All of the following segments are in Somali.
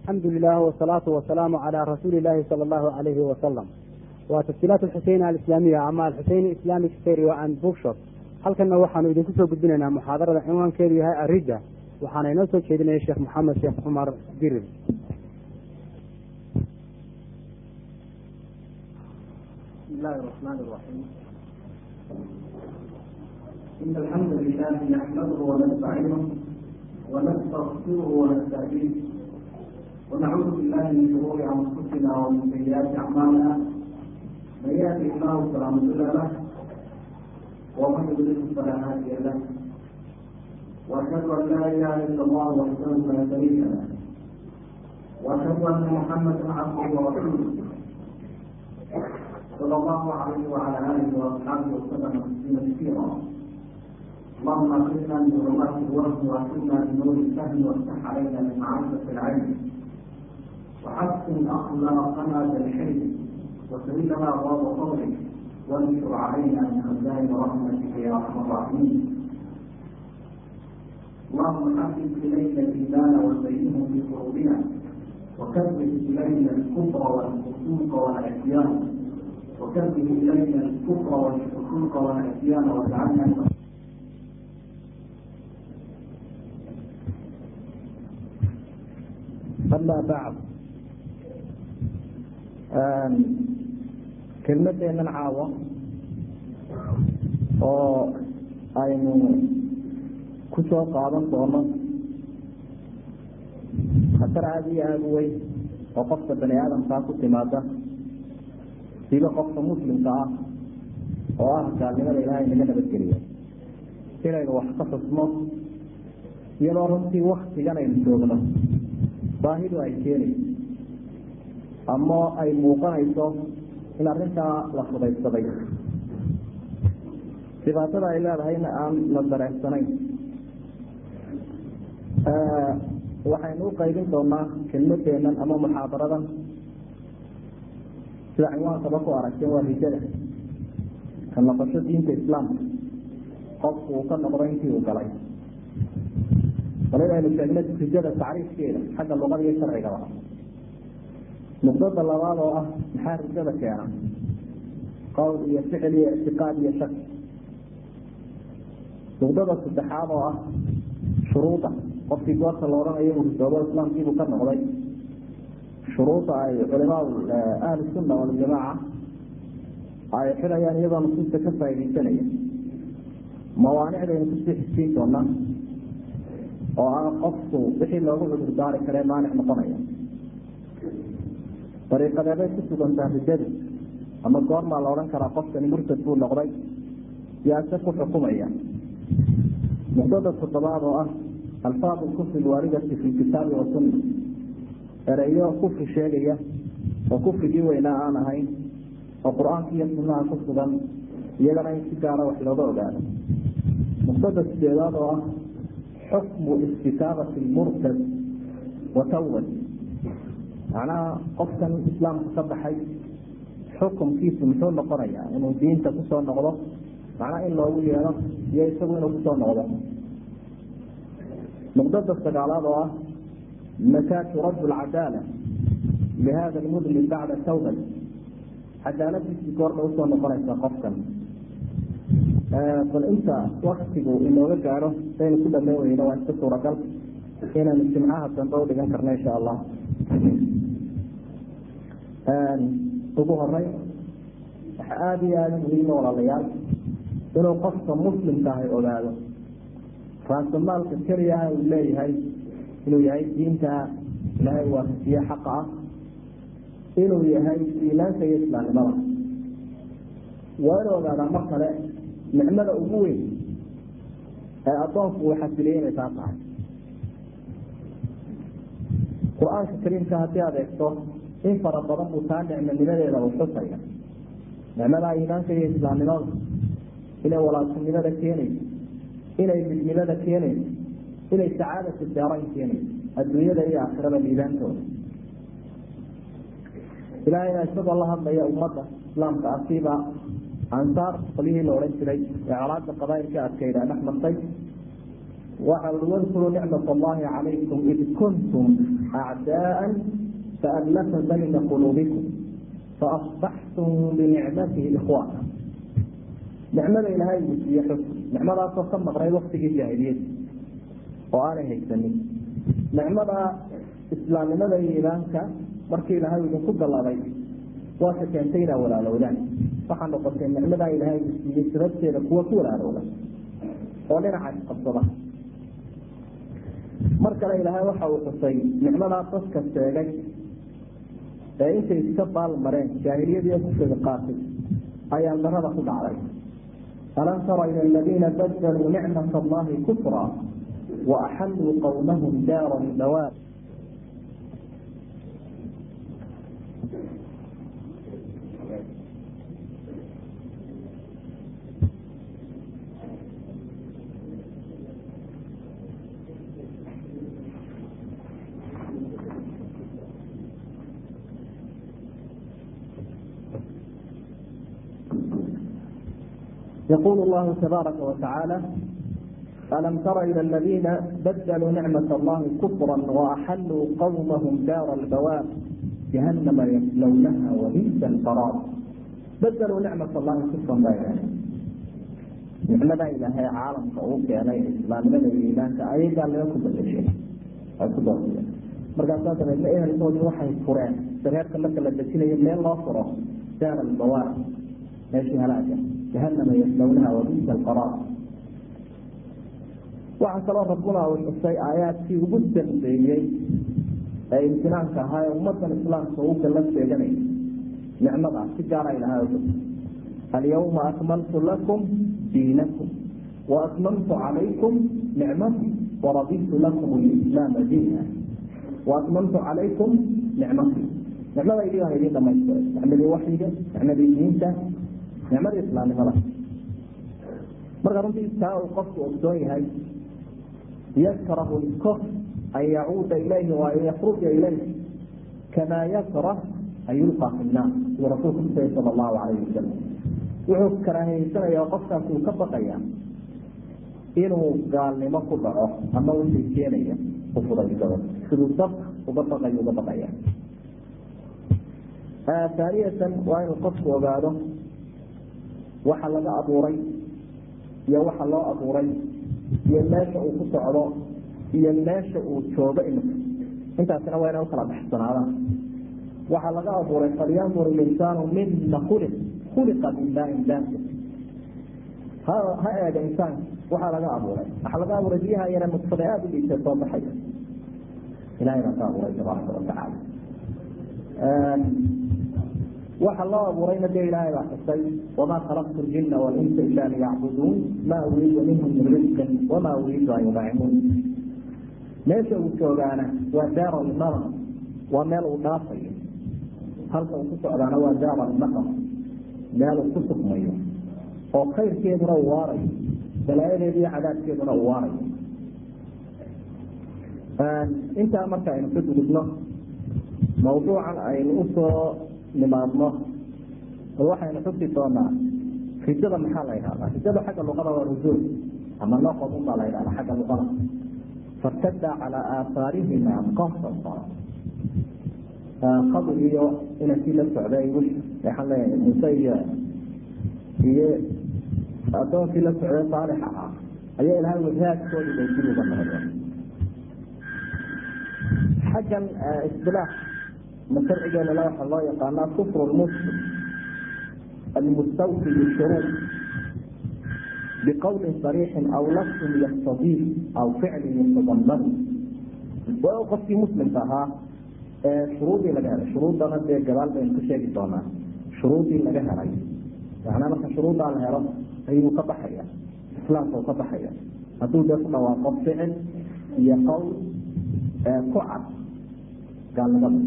alxamdu lilah wsalaatu wasalaamu calaa rasuuli illaahi sala allahu alayhi wasalam waa tasjiilaat alxuseyn alislaamiya ama alxuseyn islamic stereo and bookshop halkanna waxaanu idinku soo gudbinaynaa muxaadarada cinwaankeedu yahay arida waxaana inoo soo jeedinaya sheekh maxamed sheekh cumar dirir بسم الله الرحمن الرحيم إن الحمد لله نحمده ونستعينه ونستغفره ونستهديه ونعوذ بالله من شرور أنفسنا ومن سيئات أعمالنا من يهده الله فلا مضل له ومن يضلل فلا هادي له وأشهد أن لا إله إلا الله وحده لا شريك له وأشهد أن محمدا عبده ورسوله صلى الله عليه وعلى اله واصحابه وسلم تسليما كثيرا اللهم اغفرنا من ظلمات الوهم واكرمنا بنور الفهم وافتح علينا من معرفه العلم وحسن اخلاقنا بالحلم وسهل لنا ابواب فضلك وانشر علينا من خزائن رحمتك يا ارحم الراحمين اللهم حبب الينا الايمان وزينه في قلوبنا وكبر الينا الكفر والفسوق والعصيان وكبه إلينا الكفر والفسوق والعصيان واجعلنا أما بعد kelmadeennan caawo oo aynu ku soo qaadan doono khatar aada iyo aada u weyn oo qofka bani aadamkaa ku timaada siba qofka muslimka ah oo ah gaalnimada ilaahay naga nabadgeliya inaynu wax ka xusno iyadoo runtii waktigan aynu joogno baahidu ay keenayso ama ay muuqanayso in arrintaa la fudaydsaday dhibaatada ay leedahayna aan la dareensanayn waxaynu u qaybin doonaa kelmadeennan ama muxaadaradan sida cinwaankaba ku aragteen waa rijada ka noqosho diinta islaamka qofku uu ka noqdo intii uu galay bal inaynu sheegna rijada tacriifkeeda xagga luqada iyo sharcigaba nuqdada labaad oo ah maxaa rijada keena qowl iyo ficil iyo ictiqaad iyo shak nuqdada saddexaad oo ah shuruuda qofkii goorta la odhanayo uu ridoobo islaamkiibuu ka noqday shuruuda ay culimaa ahli sunna waljamaaca ay xidayaan iyadoo nusuusta ka faaidaysanaya mawaanicdaynu kusii xisiin doonaa oo ah qofku wixii loogu cudur daari karee maanic noqonaya dariiqadeebay ku sugantaa rijadu ama goormaa la odhan karaa qofkani murtad buu noqday yaase ku xukumaya nuqdada toddobaad oo ah alfaad lkufri lwaaridati fi kitaabi wasunna ereyo kufri sheegaya oo kufrigii weynaa aan ahayn oo qur-aanka iyo sunnaha ku sugan iyagana in si gaara wax looga ogaado nuqdada sideedaad oo ah xukmu istitaabati lmurtad wa tawbad macnaha qofkan islaamka ka baxay xukumkiisu muxuu noqonayaa inuu diinta kusoo noqdo macnaha in loogu yeedho iyo isagu inuu kusoo noqdo nuqdada sagaalaad oo ah mataa turadu lcadaala lihada lmudlim bacda tawbat cadaaladiisii goordha usoo noqonaysa qofkan bal inta waktigu inooga gaadho saynu ku dhameyn weyno waa iska suuragal inaynu jimcaha dambe udhigan karno insha allah ugu horey waxa aada iyo aada muhiima walaalayaal inuu qofka muslimka ahay ogaado raasamaalka keliyaha uu leeyahay inuu yahay diinta ilaahay waafajiye xaqa ah inuu yahay iimaanka iyo islaamnimada waa inu ogaadaa mar kale nicmada ugu weyn ee addoonku uu xasiliyey inay taa tahay qur-aanka kariimka haddii aad eegto in fara badan buu taa nicmonimadeeda uu xusaya nicmada iimaanka iyo islaamnimada inay walaaltinimada keenayso inay midnimada keenayso inay sacaadatu daarayn keenayso adduunyada iyo aakhirada liibaantooda ilaahayna isagoo la hadlaya ummadda islaamka asiiba ansaar qolyihii la odhan jiray ee colaada qabaayilka adkayda dhex martay waxa ui wadkuruu nicmat allahi calaykum id kuntum acdaa'an faallafa bayna quluubikum faasbaxtum binicmatihi ikhwaana nicmada ilaahay uu siiye xus nicmadaasoo ka maqnay waktigii jaahiliyada oo aanay haysanin nicmada islaamnimada iyo iimaanka markii ilaahay idinku gallabay waase keentay inaa walaalowdaan waxaa noqotay nicmadaa ilaahay uu siiyey sababteeda kuwa ku walaalowda oo dhinaca isqabsada mar kale ilaahay waxa uu xusay nicmadaa dadka sheegay ee intay iska baal mareen jaahiliyadii kufriga qaatay ayaa darada ku dhacday alam tara ila aladiina badaluu nicmat allahi kufra waaxalluu qowmahum daara lbawaar يقول الله تبارك وتعالى ألم تر إلى الذين بدلوا نعمة الله كفرا وأحلوا قومهم دار البوار جهنم يصلونها وبئس القرار بدلوا نعمة الله كفرا بينهم nicmada ilaahay caalamka uu keenay islaamnimada iyo iimaanka ayagaa laga ku badashay ay ku doortiyeen markaasaa dabeedna ehelkoodii waxay fureen dareerka marka la dejinayo meel loo furo daar albawaar meeshii halaaga jahanama yaslownaha wabisa alqaraar waxaa kaloo rabbuna uu xusay aayaadkii ugu dambeeyey ee imtinaanka ahaa ee ummadan islaamka uu gala sheeganay nicmada si gaara ilahay alyawma akmaltu lakum diinakum waatmamtu calaykum nicmatii waraditu lakum lislaama diina waatmamtu calaykum nicmatii nicmadaydii baan idiin dhamaystiray nicmadii waxyiga nicmadii diinta nicmadii islaamnimada marka runtii taa uu qofku ogsoon yahay yakrahu lkufr an yacuuda ilayhi wa an yakruja ilayh kamaa yakrah an yulqa fi nnaar siduu rasuulku kusayay sala allahu calayhi wasalam wuxuu karaahiyeysanaya qofkaas uu ka baqaya inuu gaalnimo ku dhaco ama wixii keenaya u fudaysado siduu dabka uga baqayo uga baqaya taaniyatan waa inuu qofku ogaado waxa laga abuuray iyo waxa loo abuuray iyo meesha uu ku socdo iyo meesha uu joogo imika intaasina waa inay ukala baxsanaadaan waxaa laga abuuray falyandur linsaanu mima khuliq khuliqa min maain daafir ha ha eega insaanka waxaa laga abuuray waxaa laga abuuray biyaha yare nudfada aada u dhiisay soo baxaya ilahay baa ka abuuray tabaaraka watacaala waxa loo abuurayna dee ilaahay baa xusay wamaa khalaqtu ljina walinsa ila liyacbuduun maa uriidu minhum min risqin wamaa uriidu an yudacimuun meesha uu joogaana waa daar almara waa meel uu dhaafayo halka uu ku socdaana waa daar almaqam meel uu ku sugmayo oo khayrkeeduna uu waarayo balaayadeedu iyo cadaabkeeduna uu waarayo intaa marka aynu ka gudubno mawduucan aynu usoo nimaadno bal waxaynu xusi doonaa rijada maxaa la yidhahdaa rijada xagga luqada waa rusuul ama noqod unbaa la yidhahdaa xagga luqada fartada calaa aahaarihima qasasa qadr iyo inankii la socday wish waxaan leeyahay muuse iyo iyo addoonkii la socday saalix ahaa ayaa ilahay wahaadkoodii bay dib uga noqdeen xaggan isbilaax ma sharcigeenana waxaa loo yaqaanaa kufru lmuslim almustawfi bishuruud biqowlin sariixin aw lafsin yaktadii aw ficlin yatadaman waa qofkii muslimka ahaa ee shuruudii laga helay shuruuddana dee gadaal baynu ka sheegi doonaa shuruuddii laga helay macnaa marka shuruuddaa la helo ayuu ka baxaya islaamka uu ka baxaya hadduu dee ku dhawaaqo ficil iyo qowl ku cad gaalnimada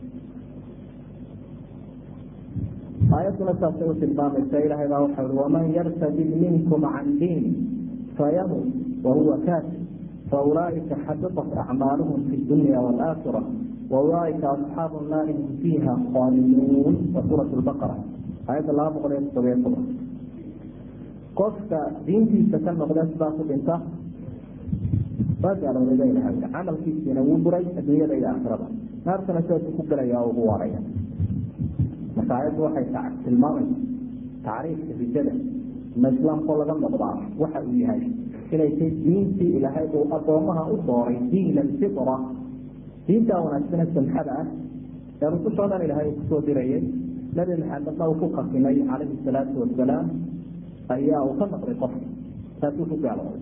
aayadduna saasay u tilmaamaysa ilaahay baa waxa ui waman yartadid minkum can diini fayamut wahuwa kaafir faulaaئika xabiطat acmaaluhum fi dunya wاlآakira waulaaئika asxaabu naari hum fiiha khaaliduun wa suuraة baqara aayadda laba boqol iyo todobiyo toban qofka diintiisa ka noqda sidaa ku dhinta waa gaalooday ba ilahay camalkiisiina wuu buray adduunyada iyo aakhirada naartana sidaasuu ku gelaya oo ugu waaraya marka aayaddu waxay tilmaamaysa tacriifka rijada ma islaamkoo laga noqdaa waxa uu yahay inay tay diintii ilaahay uu addoomaha u dooray diin alfitra diintaa wanaagsane samxada ah ee rusushoo dhan ilaahay uu kusoo dirayay nabi maxamedna uu ku qasimay calayhi salaatu wasalaam ayaa uu ka noqday qofka taasuu ku gaalooday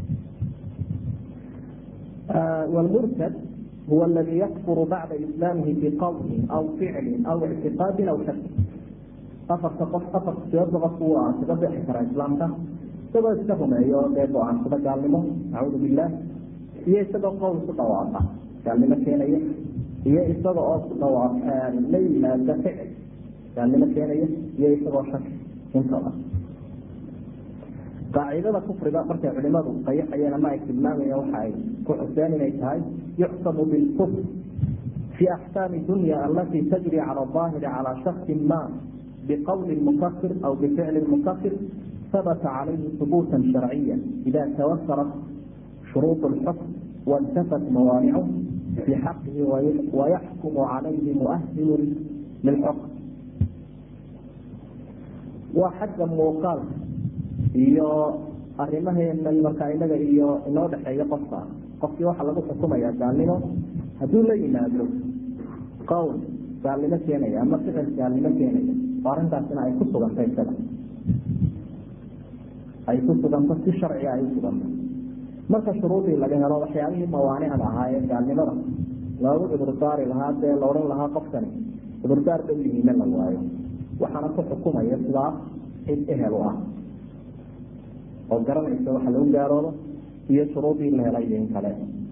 wlmurtad huwa aladi yakfuru bacda islaamihi biqawlin aw ficlin aw ictiqaadin aw shaki afarta qof afarta sidoodba qofku uu ah kaga bixi karaa islaamka isagoo iska rumeeyo dee go-aansada gaalnimo nacuudu billaah iyo isagoo qowl ku dhawaaqa gaalnimo keenaya iyo isaga oo ku dhawaaq la yimaada ficil gaalnimo keenaya iyo isagoo shaki intaba qaacidada kufriga markay culimadu qayaxayeen ama ay tilmaamayeen waxa ay ku xuseen inay tahay yuxsamu bilkufr fi axkaami dunya alati tajri cala aahiri cala shaksin ma بqول مkفر أو بفعل مkفر ثبت عليه ثبوتا شرعيا إذا توفرت شروط الحكم وانتفت موانعه في حقه ويحكم عليه مؤهل للحكم وxagga muuqaalka iyo arimaheena markaa inaga iyo inoo dhexeeya qofka qofkii waxaa lagu xukumaya gaalnimo hadduu la yimaado qowl gaalnimo keenaya ama ficil gaalnimo keenaya arrintaasina ay ku suganta isaga ay ku suganto si sharciga ay u suganto marka shuruudii laga helo waxyaabihii mawaanicda ahaa ee gaalnimada loogu cudurdaari lahaa dee la odhan lahaa qofkani cudurdaar dhow yihiina la waayo waxaana ku xukumaya sidaa cid ehel u ah oo garanaysa waxa lagu gaaroodo iyo shuruudii la helay in kale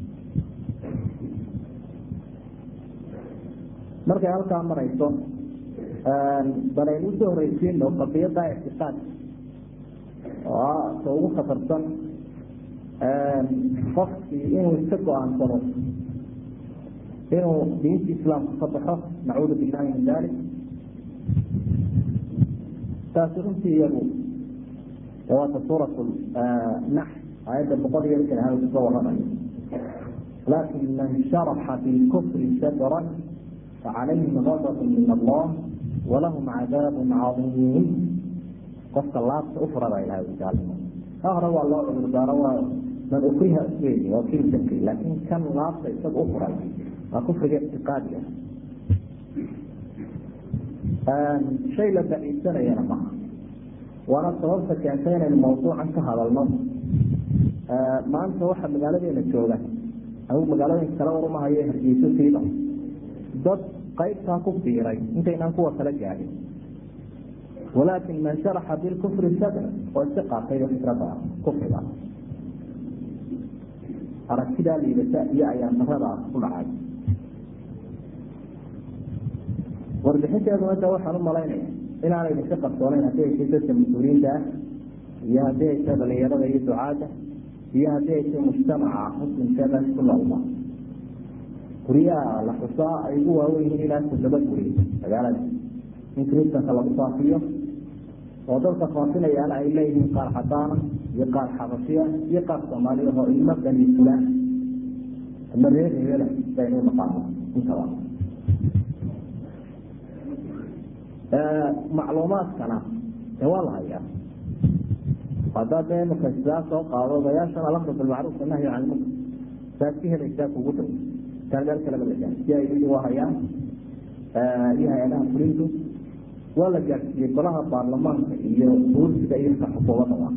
markay halkaa marayso banaynu usoo horeysiino qadiyada ictiqaad oo ah ta ugu khatarsan qofkii inuu iska go-aansado inuu diinta islaamka ka baxo nacuudu billahi min dalik taasi runtii iyagu waata suurat nax aayadda boqol iyo lixdan hal kaga waramayo laakin man sharaxa bilkufri sadran facalayhim gadab min allah walahum cadaab cadiim qofka laabta u furada ilahay gaalnimo ka hore waa loo cudurdaaro waa man ukriha wey waa kilsaki laakin kan laabta isaga u furay waa kufriga ictiqaadiga shay la baciidsanayana maha waana sababta keentay inaynu mawduucan ka hadalno maanta waxa magaaladeena jooga anigu magaalooyinka kale warumahayo hargeyso siiba dad qaybtaa ku biiray intaynaan kuwa kala gaadhin walaakin man sharaxa bilkufri sadr oo iska qaatayba fikrada kufriga aragtidaa liidata iyo ayaan daradaas ku dhacay warbixinteeduna da waxaan u malaynaya inaanay idinka qarsoonayn haddii ay tay dadka mas-uuliyiinta ah iyo haddii ay tay dhalinyarada iyo ducaadda iyo haddii ay tay mujtamaca muslimkeeda ku noolba guryaha la xusaa ay ugu waawen yihiin ilaa toddoba guri magaalada in kristanka lagu faafiyo oo dadka faafinayaana ay leeyihiin qaar cadaana iyo qaar xabashiya iyo qaar soomaaliya oo ilmo bani fulaan ama reer reela baynu naqaano intaba macluumaadkana de waa la hayaa haddaa dee imaka sidaa soo qaado odayaashan alamru bilmacruuf anahyu can ilmunkar saad ka helaysaa kugu dhow taan meel kaleba la gaarsiiye ayadii waa hayaan iyo hay-adaha fulintu waa la gaadhsiiyey golaha baarlamaanka iyo buursiga iyo ka xukuumadaba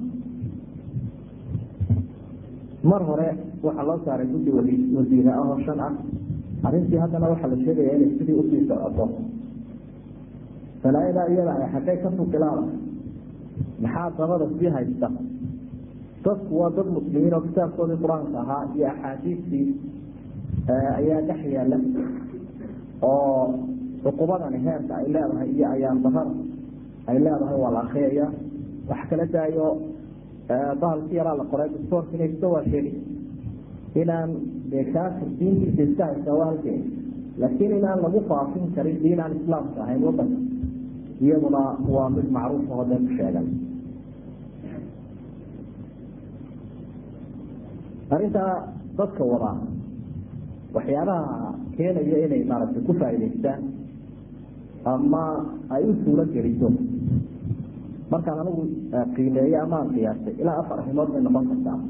mar hore waxaa loo saaray guddi wasiire ah oo shan ah arrintii haddana waxaa la sheegaya inay sidii usii socoto balaayadaa iyada ay xaggay ka fukilaada maxaa dabada sii haysta dadku waa dad muslimiin oo kitaabkoodii qur-aanka ahaa iyo axaadiistii ayaa dhex yaala oo cuqubadani heerka ay leedahay iyo ayaan darada ay leedahay waa la akriyaya wax kala daayo bahalki yaraa la qoray distoorkina iska waa sheegay inaan dee kaafir diintiisa iska haysta waa halkeen laakiin inaan lagu faafin karin diin aan islaamka ahayn wadanka iyaduna waa mid macruuf oo dee ku sheegan arrintaa dadka wadaa waxyaabaha keenaya inay maaragtay ku faa'idaystaan ama ay u suuro geliso markaan anigu qiimeeyo ama aan qiyaastay ilaa afar arrimood bay noqon kartaa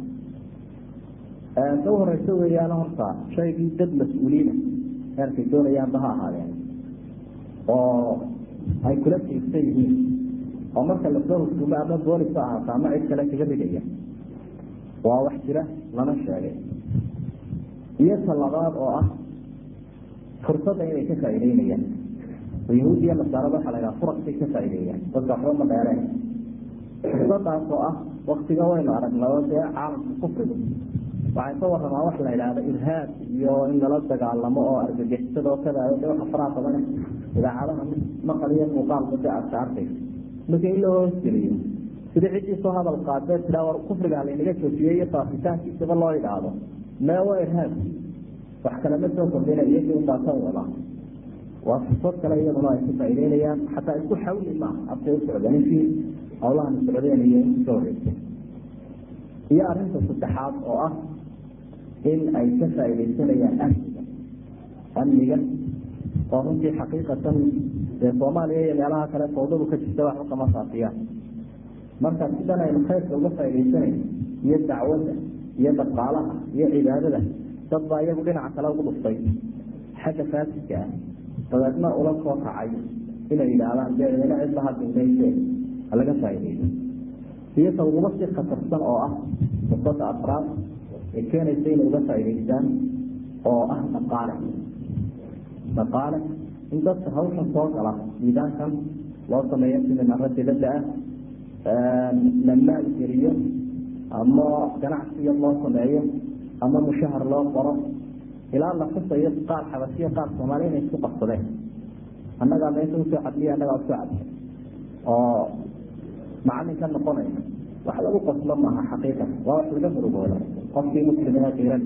ka horeyso weeyaan horta shaygii dad mas-uuliina heerkay doonayaanba ha ahaadeen oo ay kula tiirsan yihiin oo marka lasoo hukuumo ama boolis ha ahaata ama cid kale kaga rigaya waa wax jira lana sheegay iyo talabaad oo ah fursadda inay ka faa'iideynayaan oo yahuud iyo nasaarada waxaa la yhaha furasbay ka faa'iideeyaan dadka waxba ma dheereen fursadaas oo ah waktiga waynu aragnao dee caalamka kufrigu waxay ka waramaa wax la yidhaahdo irhaab iyo in lala dagaalamo oo argagixisada oo kada de waxa faraha badan idaacadaha maqal iyo muuqaalba de aadka arkaysa marka in loo hoosgeliyo sida ciddii soo hadal qaadee tiraa war kufriga laynaga joojiyey iyo faafitaankiisaba loo idhaahdo mee waa irhaab wax kalema soo kordhina iyagii unbaasan wada waa fursad kale iyaduna ay ku faa'ideynayaan xataa isku xawli maaha abtay u socdeen intii hawlahan socdeen iyo intii soo horeysay iyo arrinta saddexaad oo ah in ay ka faa'iidaysanayaan amniga amniga oo runtii xaqiiqatan dee soomaaliya iyo meelaha kale fawdadu ka jirta waxba kama faafiyaan marka sidan aynu khayrka uga faa'iidaysanayno iyo dacwadda iyo dhaqaalaha iyo cibaadada dad baa iyagu dhinaca kale ugu dhuftay xagga faasidka ah dabeedna ula soo kacay inay yidhaahdaan dee ina cidla hadinbayse halaga faa'iidayso iyo ta uguma sii khatarsan oo ah fursada afraad ee keenaysa inay uga faa'idaystaan oo ah dhaqaale dhaqaale in dadka hawshan soo gala miidaankan loo sameeyo siminaro dibadda ah la maalgeliyo ama ganacsiga loo sameeyo ama mushahar loo qoro ilaa la xusayo qaar xabasiyo qaar soomaali inay isku qabsadeen annagaa meesha usoo cadliya annagaa usoo cadliya oo macalin ka noqonayna wax lagu qoslo maaha xaqiiqa waa wax laga murugooda qofkii muslimina qiran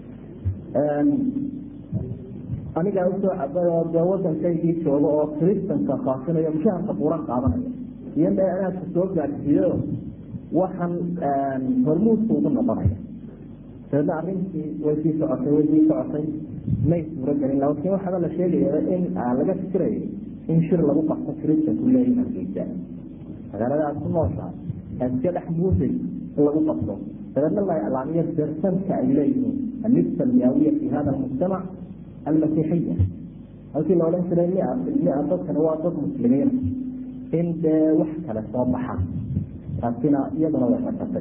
anigaa usoo cabay oo dee wadankaygii jooga oo kristanka faafinayo mushaharka buuran qaadanaya iyo meelaadka soo gaadsiiyo waxaan hormuudku ugu noqonaya dabeedna arrintii way sii socotay way sii socotay may suuro gelin laakiin waxaaba la sheegaya in laga fikirayo in shir lagu qabto kristanku leeyihin hargeysa magaalada aad ku nooshahay aad iska dhex muusay in lagu qabto dabeedna la iclaamiyo bersanka ay leeyihiin annisba almiyaawiya fi hada almujtamac almasiixiya halkii la odhan jiray mia mia dadkani waa dad muslimiina in dee wax kale soo baxaan taasina iyaduna way xasatay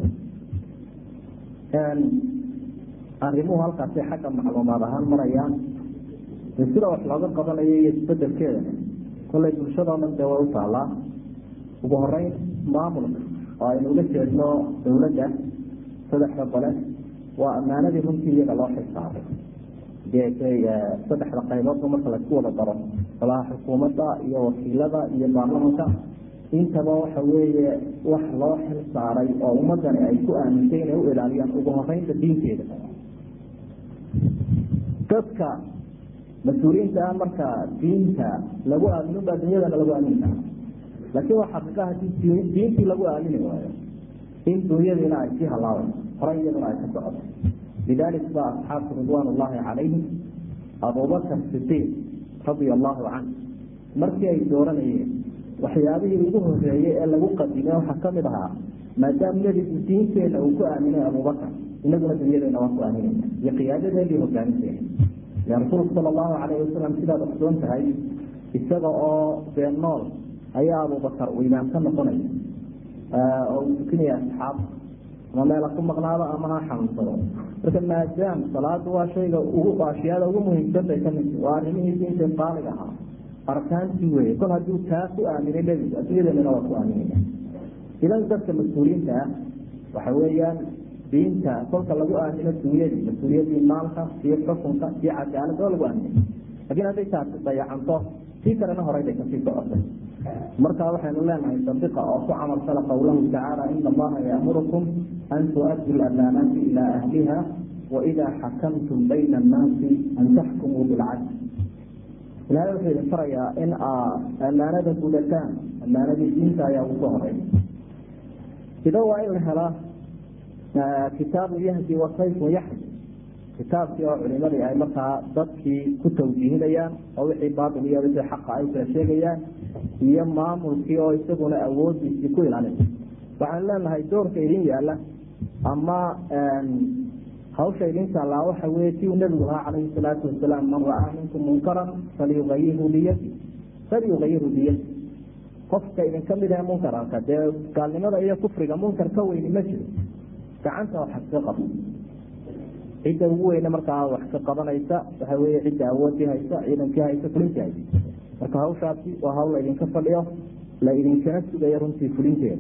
arrimuhu halkaasay xagga macluumaad ahaan marayaan de sida wax looga qabanayo iyo isbedelkeeda kollay bulshadoo dhan dee way u taalaa ugu horeyn maamulka oo aynu uga jeedno dawladda saddexda bale waa ammaanadii runtii iyaga loo xilsaaray saddexda qayboodba marka laisku wada daro golaha xukuumadda iyo wakiilada iyo baarlamanka intaba waxa weeye wax loo xil saaray oo ummadani ay ku aamintay inay u ilaaliyaan ugu horeynta diinteeda dadka mas-uuliyiinta ah marka diinta lagu aamino baa dunyadana lagu aamini kara laakiin waa xaqiiqa hadii diintii lagu aamini waayo in dunyadiina ay sii halaaban horay iyaduna ay ka socoto lidalik ba asxaabku ridwaan ullahi calayhim abubakar sidiiq radia allahu canh markii ay dooranayeen waxyaabihii ugu horeeyey ee lagu qadimay waxaa kamid ahaa maadaama nebigu diinteena uu ku aaminay abubakar inaguna dunyadeena waan ku aaminayna iyo qiyaadadeedii hogaaminteena ya rasuulku sala allahu calayhi wasalam sidaad ogsoon tahay isaga oo been nool ayaa abubakar uu imaam ka noqonaya oo uu tukinaya asxaab ama meela ku maqnaado ama ha xanuunsado marka maadaam salaadu waa shayga ugu ashyaada ugu muhiimsan bay kamid waa arrimihii diinta qaaliga ahaa arkaantii weye kol hadduu taa ku aaminay nebigu adduunyadeennana waa ku aaminaya idan dadka mas-uuliyiinta ah waxa weeyaan diinta kolka lagu aamino dunyadii mas-uuliyadii maalka iyo xukunka iyo cadaalad oo lagu aaminay lakiin hadday taasi dayacanto tii kalena horay bay kasii socotay marka waxaynu leenahay sadiqa oo ku camal fala qowlahu tacaala ina allaha yaamurukum an tu'addu lamaanaati ilaa ahliha waidaa xakamtum bayna annaasi an taxkumuu bilcadl ilahay wuxuu idin farayaa in aa ammaanada gudataan ammaanadii diinta ayaa ugu soo horay ida waa in la helaa kitaabu yahdi wasayfu yaxdi kitaabkii oo culimadii ay markaa dadkii ku tawjiihinayaan oo wixii baatil iyo wixii xaqa ay kala sheegayaan iyo maamulkii oo isaguna awoodiisii ku ilaalinay waxaan leenahay doorka idin yaala ama hawsha idin taallaa waxa weye si uu nebigu ahaa calayhi salaatu wasalaam man ra-aa minkum munkaran falyuayirhu biyadi falyuayirhu biyadi qofka idinka mid ahe munkarka dee gaalnimada iyo kufriga munkar ka weyni ma jiro gacanta waxa ka qaba cidda ugu weyne markaa wax ka qabanaysa waxa weye cidda awoodii haysa ciidankii haysa fulintii haysa marka hawshaasi waa hawl la idinka fadhiyo la idinkana sugayo runtii fulinteeda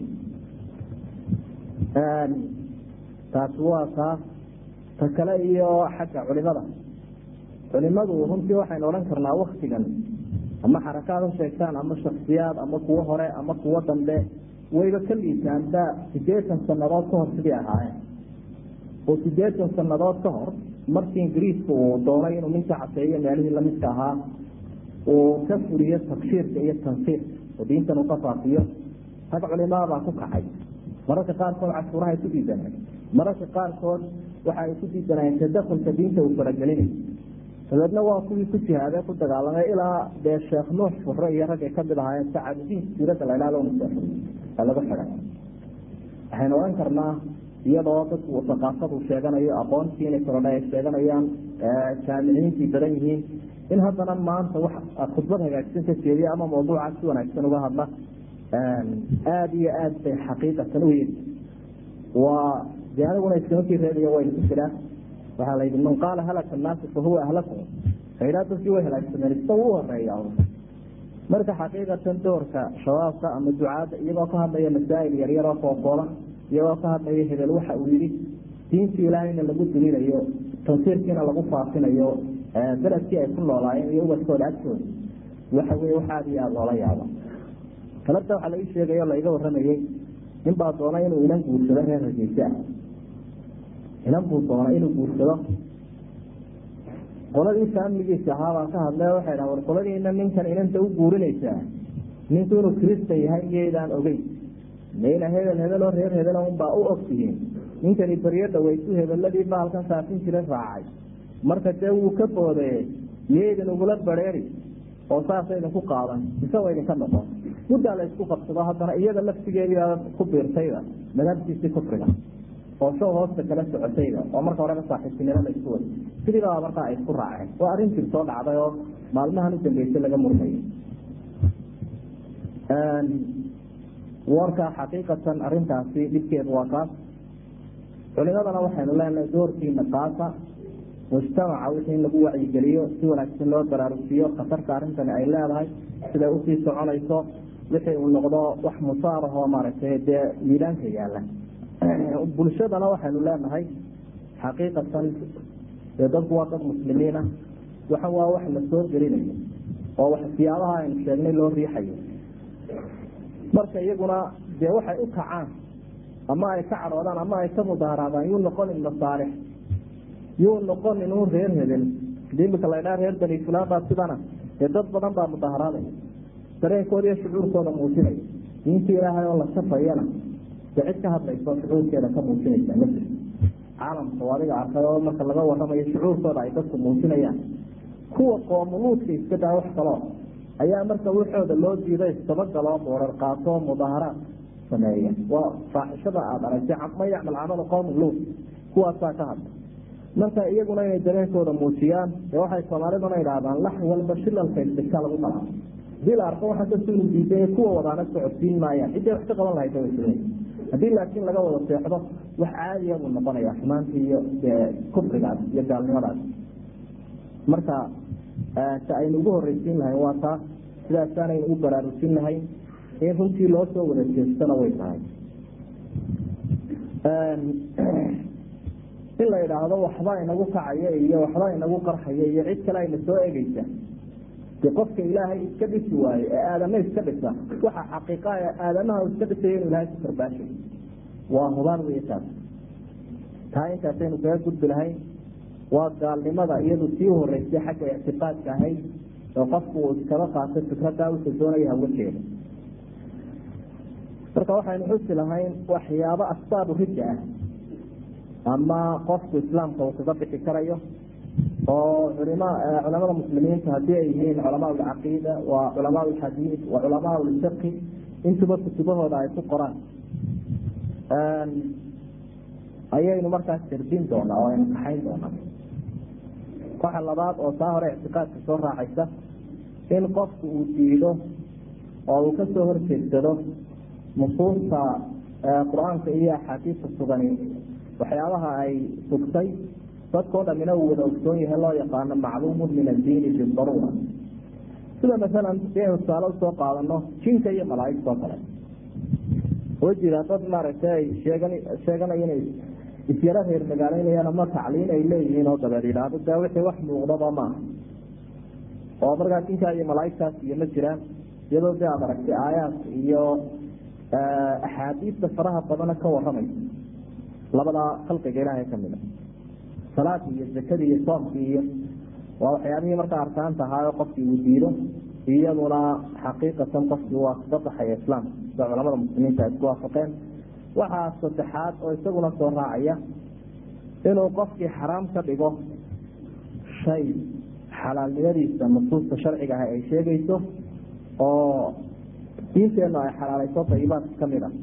taasi waa taas ta kale iyo xagga culimada culimadu runtii waxaynu odhan karnaa waktigan ama xarakaad ha sheegtaan ama shaksiyaad ama kuwo hore ama kuwo dambe wayba ka liitaanba sideetan sanadood ka hor sidii ahaayeen oo sideetan sanadood ka hor markii ingiriisku uu doonay inuu ninka caseeyo meelihii lamidka ahaa uu ka furiyo takshiirka iyo tansiirka oo diintan uu ka faafiyo rag culimaabaa ku kacay mararka qaarkood cashuuraha ay ku diidaneen mararka qaarkood waxa ay ku diidanayeen tadakulka diinta uu faragelinayo dabeedna waa kuwii ku jihaadee ku dagaalamay ilaa dee sheekh nuux fure iyo raggay kamid ahaayeen sacadudiin siirada la ilaalo musaafir ee lagu xidhay waxaynu odhan karnaa iyadoo dadku saqaafadu sheeganayo aqoontii inay korodha ay sheeganayaan jaamiciyiintii badan yihiin in haddana maanta wax khudbad hagaagsan ka jeediya ama mawduuca si wanaagsan uga hadla aada iyo aad bay xaqiiqatan u yiri waa de aniguna iskamakii reebayo waynu ku jiraa waxaa la yidhi man qaala halaka annaasu fahuwa ahlakum failaa dadkii way halaagsameen isaga u horeeya marka xaqiiqatan doorka shabaabka ama ducaadda iyagoo ka hadlaya masaa'il yaryaroo kookooban iyagoo ka hadlaya hebel waxa uu yidhi diintii ilaahayna lagu dulinayo tansiirkiina lagu faafinayo beledkii ay ku noolaayeen iyo ubadkooda agtooda waxa weye wax aada iyo aada loola yaabo talabta waxaa laii sheegay oo laiga waramayey nin baa doona inuu inan guursado reer hargeysa ah inan buu doona inuu guursado qoladii faamiligiisa ahaa baan ka hadle waxay dhaha war qoladiina ninkan inanta u guurinaysaa ninku inuu kristan yahay iyaydaan ogeyn mayna hebel hebeloo reer hebel unbaa u ogtihiin ninkani baryo dhaweysu hebeladii baa halkan saafin jira raacay marka dee wuu ka boodeye iyaydin ugula bareeri oo saasa idinku qaadan isagoo idinka noqon muddaa la isku qabsado haddana iyada laftigeediibaa ku biirtayda madhabtiisii kufriga oo show hoosta kala socotayda oo marka horeba saaxiibtinimo la isku wada sidiibaa markaa ay isku raaceen waa arrin jir soo dhacday oo maalmahan u dambeysay laga murmayo warka xaqiiqatan arrintaasi dhibkeedu waa kaas culimadana waxaynu leenahay doorkiina qaasa mujtamaca wixii in lagu wacyigeliyo si wanaagsan loo baraarujiyo khatarta arrintani ay leedahay siday usii soconayso wixii uu noqdo wax musaarahoo maaragtay dee miidaanka yaala bulshadana waxaynu leenahay xaqiiqatan dee dadku waa dad muslimiina waxa waa wax la soo gelinayo oo wax siyaabaha aynu sheegnay loo riixayo marka iyaguna dee waxay u kacaan ama ay ka cadhoodaan ama ay ka mudaaharaadaan yuu noqonin masaalix yuu noqonin un reer hebel imika la ydhaha reer bani fulaan baa sidana dee dad badan baa mudaaharaadaya dareenkooda iyo shucuurkooda muujinaya diinta ilaahay oo la shafayana dee cid ka hadlayso shucuurkeeda ka muujinaysa ma jirto caalamka oo adiga arkay oo marka laga waramayo shucuurkooda ay dadku muujinayaan kuwa qoomuluudka iska daa wax kaloo ayaa marka waxooda loo diiday isdabagaloo boorar qaatoo mudaaharaad sameeya waa faaxishada aada aragtay ma yacmal camala qowm luud kuwaasaa ka hadla marka iyaguna inay dareenkooda muujiyaan dee waxay soomaaliduna idhaahdaan lax walba shilalka isdhigta lagu qalaa hadii la arko waxaa dadku inu diiday kuwa wadaana socodsiin maayaan ciddii wax ka qaban lahayd way haddii laakiin laga wada seexdo wax caadiya buu noqonaya xumaantii iyo kufrigaas iyo gaalnimadaas marka ta aynu ugu horeysiin lahayn waa taas sidaasaanaynu u baraarujin lahayn in runtii loo soo wada jeestana way tahay in la idhaahdo waxba inagu kacaya iyo waxba inagu qarxaya iyo cid kale ayna soo egeysa de qofka ilaahay iska dhisi waaye ee aadama iska dhisa waxa xaqiiqa aadamaha iska dhisaya inu ilahay ku karbaashay waa hubaan wey taas taa intaasaynu kaga gudbi lahayn waa gaalnimada iyadu sii horeysay xagga ictiqaadka ahayd oo qofku uu iskaba qaatay fikraddaa wuxuu doonaya hawajeeda marka waxaynu xusi lahayn waxyaabo asbaabu ridda ah ama qofku islaamka uu kaga bixi karayo oo culima culamada muslimiinta haddii ay yihiin culamaa lcaqiida waa culamaa lxadiid waa culamaa lfiqi intuba kutubahooda ay ku qoraan ayaynu markaas sirdin doonaa oo aynu kaxayn doonaa waxa labaad oo taa hore ictiqaadka soo raacaysa in qofku uu diido oo uu kasoo horjeedsado nusuusta qur-aanka iyo axaadiista sugani waxyaabaha ay sugtay dadkao dhamina uu wada ogsoon yahay loo yaqaano macluumun min addiini bidaruura sida masalan siaynu tusaale usoo qaadano jinka iyo malaaigtoo kale oo jira dad maaragtay ay sheegan sheeganaya inay isyaro reer magaaleynayaan ama tacliin ay leeyihiin oo dabeed yidhaahdo dee wixii wax muuqdaba maaha oo markaa jinkaa iyo malaaigtaas iyo ma jiraan iyadoo dee aad aragtay aayaadka iyo axaadiista faraha badana ka waramaysa labadaa khalqiga ilaahay kamida salaadii iyo zakadii iyo soomkii iyo waa waxyaabihii markaa arkaanta ahaayo qofkii uu diido iyaduna xaqiiqatan qofkii waa kaga baxaya islaamka sida culamada muslimiinta ay isku waafaqeen waxaa saddexaad oo isaguna soo raacaya inuu qofkii xaraam ka dhigo shay xalaalnimadiisa nusuusta sharciga ah ay sheegayso oo diinteennu ay xalaalayso dayibaadka kamid a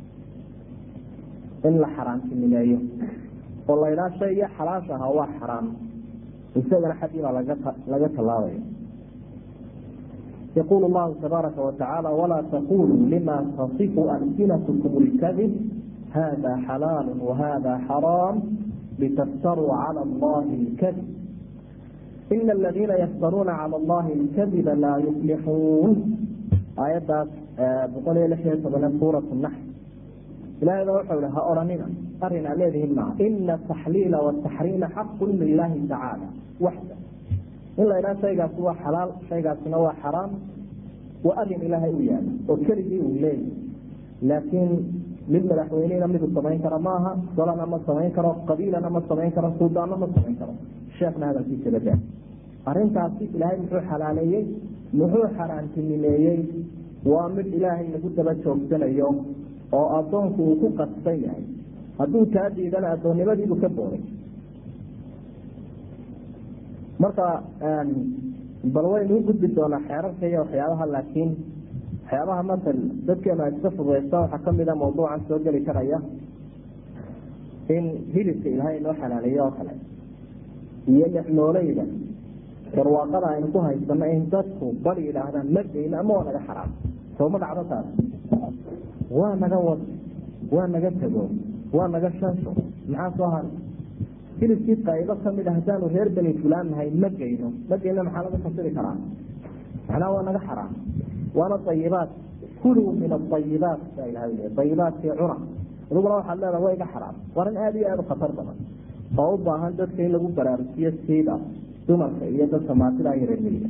in la xaraamtinimeeyo oo la ydhaha shayga xalaasha ahaa waa xaraam isagana xaggiibaa laga laga tallaabaya yaqul llahu tabaaraka watacaala walaa taquluu lima tasifu alsinatkum lkadib hada xalaalu wahada xaraam litaftaruu cala allahi lkadib ina aladiina yaftaruuna cala allahi lkadiba laa yuflixuun aayaddaas boqol iyo lix iyo tobane suurat naxl ilahay ba wuxuu ihi ha odhanina arrin aa leedihin maa ina taxliila wataxriima xaqun lilahi tacaala waxda in la idhaha shaygaasi waa xalaal shaygaasina waa xaraam waa arin ilaahay u yaala oo keligii uu leeyahy laakiin mid madaxweynena midu samayn kara maaha golana ma samayn karo qabiilana ma samayn karo suldaanna ma samayn karo sheekna hadalkiisa badaa arrintaasi ilaahay muxuu xalaaleeyey muxuu xaraantinimeeyey waa mid ilaahay lagu daba joogsanayo oo addoonku uu ku qasban yahay hadduu taa diidana addoonnimadiibu ka booday marka bal waynu u gudbi doonaa xeerarka iyo waxyaabaha laakiin waxyaabaha masal dadkeenu ay iska fududeysta waxaa kamid a mawduucan soo geli karaya in hilibka ilaahay inoo xalaaleeyo oo kale iyo dhexnooleyda barwaaqada aynu ku haysano in dadku bal yidhaahdaan ma geyno ama waa naga xaraam sooma dhacdo taas waa naga wad waa naga tego waa naga shansho maxaa soo haray hilibkii qaybo kamid a haddaanu reer beni fulaan nahay ma geyno ma geyno maxaa laga fasiri karaa macnaha waa naga xaraam waana ayibaat kuluu min aayibaat baa ilaha l ayibaatki cuna adiguna waxaad leedaha waa iga xaraam waa arrin aada iyo aada u khatar badan oo u baahan dadka in lagu baraarujiyo siida dumarka iyo dadka maatida iyo reermiyiga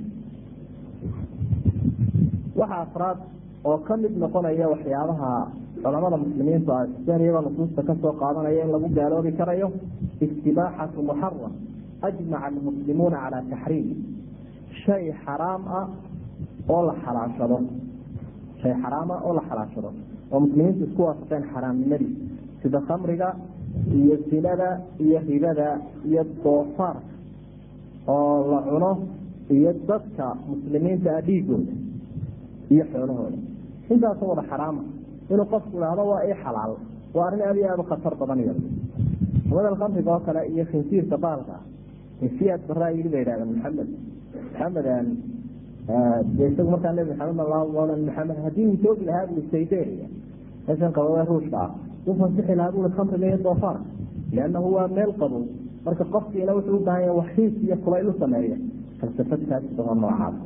waxa afraad oo kamid noqonaya waxyaabaha culamada muslimiintu aseen iyagoo nusuusta kasoo qaadanaya in lagu gaaloobi karayo istibaaxatu muxaram ajmaca almuslimuuna calaa taxriim shay xaraam ah oo la xalaashado shay xaraam ah oo la xalaashado oo muslimiintu isku waafaqeen xaraamnimadii sida khamriga iyo sinada iyo ribada iyo doofaarka oo la cuno iyo dadka muslimiinta ah dhiigooda iyo xoolahooda intaasoo wada xaraama inuu qofku idhaahdo waa ii xalaal waa arrin aada iyo aada u khatar badan iyada madal khamriga oo kale iyo khinsiirka baalka siyaad baraa yii bay idhahdeen maxamed maxamed de isagu markaa nebi maxamed mala maxamed haddii uu joogi lahaa bui sayderia meeshan qabawe ruushka ah uu fasixi lahaa bui khamriga iyo doofaarka liannahu waa meel qabow marka qofkiina wuxuu u baahan yaha waxiis iyo kulayl u sameeya falsafadkaasi baho noocaas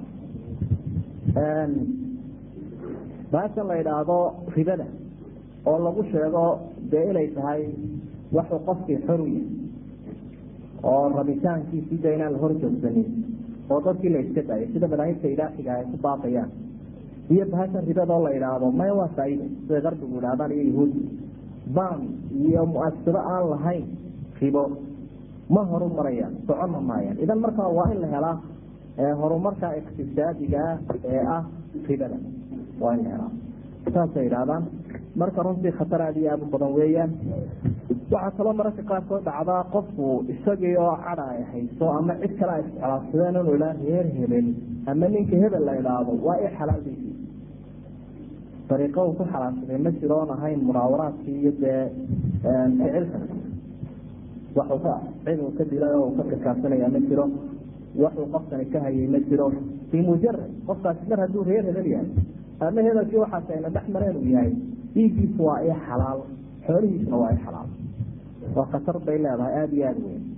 baashan la idhaahdo ribada oo lagu sheego dee inay tahay waxuu qofkii xor u yahay oo rabitaankiisii de inaan la hor joogsanin oo dadkii la iska daayay sida madaahibta ilaaxiga ay ku baaqayaan iyo bahashan ribada oo la idhaahdo maya waa faaide siday qarbigu idhahdaan iyo yahuudi baan iyo mu-asiro aan lahayn ribo ma horu marayaan soconna maayaan idan markaa waa in la helaa horumarka iqtisaadigaa ee ah ribada waa in la helaa saasay idhahdaan marka runtii khatar aada iyo aada u badan weeyaan waxaa kaloo mararka qaarkood dhacdaa qofku isagii oo cadha ay hayso ama cid kale ay iscolaadsadeen inuu idhaa reer hebel ama ninka hebel la idhaahdo waa i xalaaldiisii dariiqo uu ku xalaashaday ma jiro oon ahayn munaawaraadkii iyo dee ficilka waxuu ka cid uu ka dilay oo uu ka kirkaasanayaa ma jiro waxuu qofkani ka hayay ma jiro bimujarad qofkaasi mar hadduu reer hebel yahay ama hebelkii waxaas ayna dhex mareen uu yahay dhiiggiisu waa i xalaal xoolihiisuna waa i xalaal waa khatar bay leedahay aada iyo aada weyn